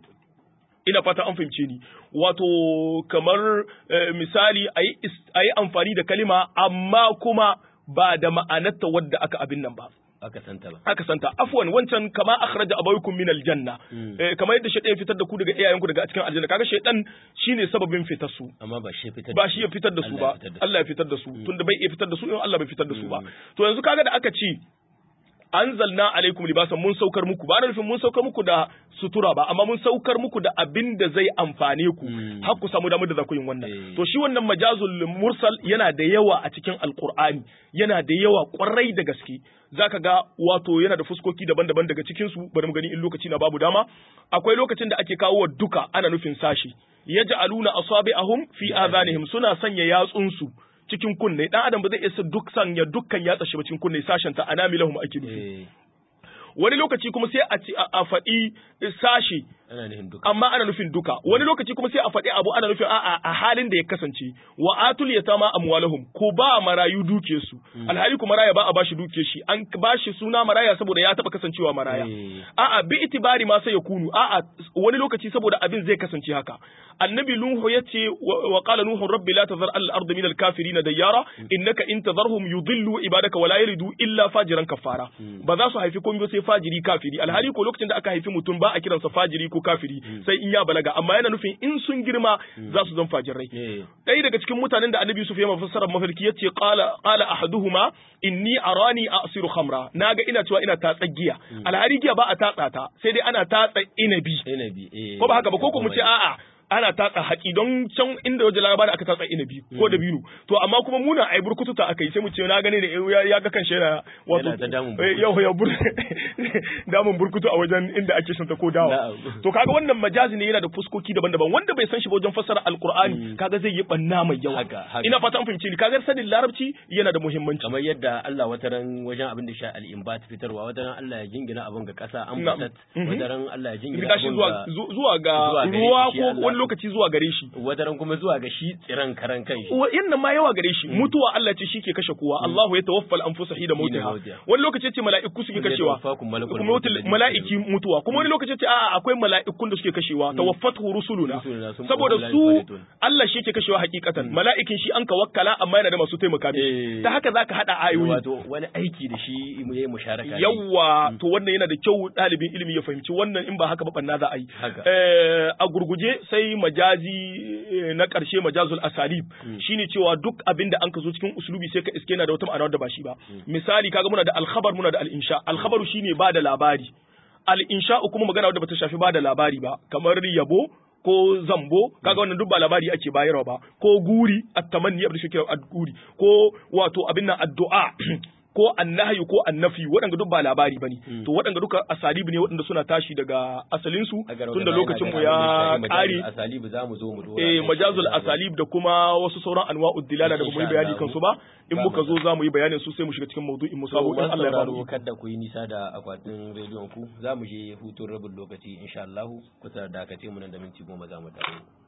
ina fata an fahimce ni wato kamar eh, misali a yi amfani da kalima amma kuma ba da ma'anarta wadda aka abin nan ba aka santa ba aka santa afwan wancan kama akhraja abawaykum min aljanna Mm. eh, kamar yadda shaytan ya fitar da ku daga iyayenku daga cikin aljanna kaga shaytan shine sababin fitar su amma ba shi fitar ba shi ya fitar da su Allah ya ba fitar da su. Allah ya fitar da su tunda bai iya fitar da su in Allah bai fitar da su ba Mm. to yanzu kaga da aka ce anzalna alaikum libasan mun saukar muku ba na nufin mun saukar muku da sutura ba amma mun saukar muku da abin da zai amfane ku Mm. har ku samu damar da za ku yin wannan Eh. to shi wannan majazul mursal yana da yawa a cikin alqur'ani yana da yawa kwarai da gaske zaka ga wato yana da fuskoki daban-daban daga cikin su bari mu gani in lokaci na babu dama akwai lokacin da ake kawo wa duka ana nufin sashi yaj'aluna asabi'ahum fi adhanihim suna sanya yatsunsu cikin kunne dan adam ba zai isa duk sanya dukkan yatsa shi ba cikin kunne sashen ta anamilahum ake nufi eh wani lokaci kuma sai a ci a a faɗi sashi ana nufin duka amma ana nufin duka wani lokaci kuma sai a faɗi abu ana nufin a'a a halin da ya kasance wa atul yatama amwalahum ko ba marayu duke su alhali kuma maraya ba a bashi duke shi an bashi suna maraya saboda ya taba kasancewa maraya Eh. a'a bi itibari ma sai ya kunu a'a wani lokaci saboda abin zai kasance haka annabi nuhu yace wa wa qala nuhu rabbi la tazar al ardi min al kafirin dayara innaka in tazarhum yudillu ibadaka wa la yalidu illa fajiran kafara ba za su haifi komai ba sai fajiri kafiri alhali ko lokacin da aka haifi mutum ba a kiransa fajiri ko kafiri sai in ya balaga amma yana nufin in sun girma za su zan fajirai eh ɗaya daga cikin mutanen da annabi Yusuf ya mafassara mafarki yace qala qala ahaduhuma inni arani asiru khamra naga ina cewa ina tatsa giya alhari giya ba a tatsa ta sai dai ana tatsa inabi inabi eh ko ba haka ba ko ko mu ce a'a ana tatsa haƙi don can inda waje labarin aka tatsa inabi ko da binu to amma kuma muna ai burkutu ta akai sai mu ce na gane da ya- ya ga kan shi yana wato Yana ta damun eh, yau ya bur damun burkutu a wajen inda ake shanta ko dawa Na'am. to kaga wannan majazi ne yana da fuskoki daban-daban wanda bai san shi ba wajen fassara alqur'ani kaga zai yi banna mai yawa Haka, haka. ina fata an fahimci ni kaga sanin larabci yana da muhimmanci kamar yadda Allah wata ran wajen abin da sha al-imbat fitarwa wata ran Allah ya jingina abin ga kasa an Na'am. batat Mhm. wata ran Allah ya jingina Gida shi abin zuwa ga zu- zuwa ga zuwa gare ruwa shi ko Allah. wani lokaci zuwa gare shi wataran kuma zuwa ga shi tsiran karan kan shi yannan ma yawa gare shi mutuwa Allah ce shi ke kashe kowa Allahu ya tawaffal anfusa hina mautiha wani lokaci ce mala'iku suke kashewa kuma mala'iki mutuwa kuma wani lokaci ce a'a akwai mala'ikun da suke kashewa tawaffatu rusuluna saboda su Allah shi ke kashewa hakikatan mala'ikin shi an ka wakkala amma yana da masu taimaka mishi ta haka zaka hada ayoyi wato wani aiki da shi mu yi musharaka yawa to wannan yana da kyau ɗalibin ilimi ya fahimci wannan in ba haka ba banna za a yi a gurguje sai majazi na ƙarshe majazul asalib shine cewa duk abin da an ka zo cikin uslubi sai ka iske na da wata ma'ana da ba shi ba misali kaga muna da alkhabar muna da al-insha alkhabaru shine ba da labari al-insha kuma magana wadda bata shafi ba da labari ba kamar yabo ko zambo kaga wannan duk ba labari ake bayarwa ba ko guri at-tamanni abin da shi kira ad-guri ko wato abin nan addu'a ko annahyu ko annafi waɗanda duk ba labari bane to waɗanda duka asalibu ne waɗanda suna tashi daga asalin su tunda lokacin mu ya ƙare asalibu zamu zo mu dora eh majazul asalib da kuma wasu sauran anwa'ud dilala da bamu yi bayani kansu ba in muka zo zamu yi bayanin su sai mu shiga cikin maudu'in mu sabo in Allah ya bamu kada ku yi nisa da akwatin rediyon ku zamu je hutun rabin lokaci insha Allah ku tsara dakace mu nan da minti goma zamu dawo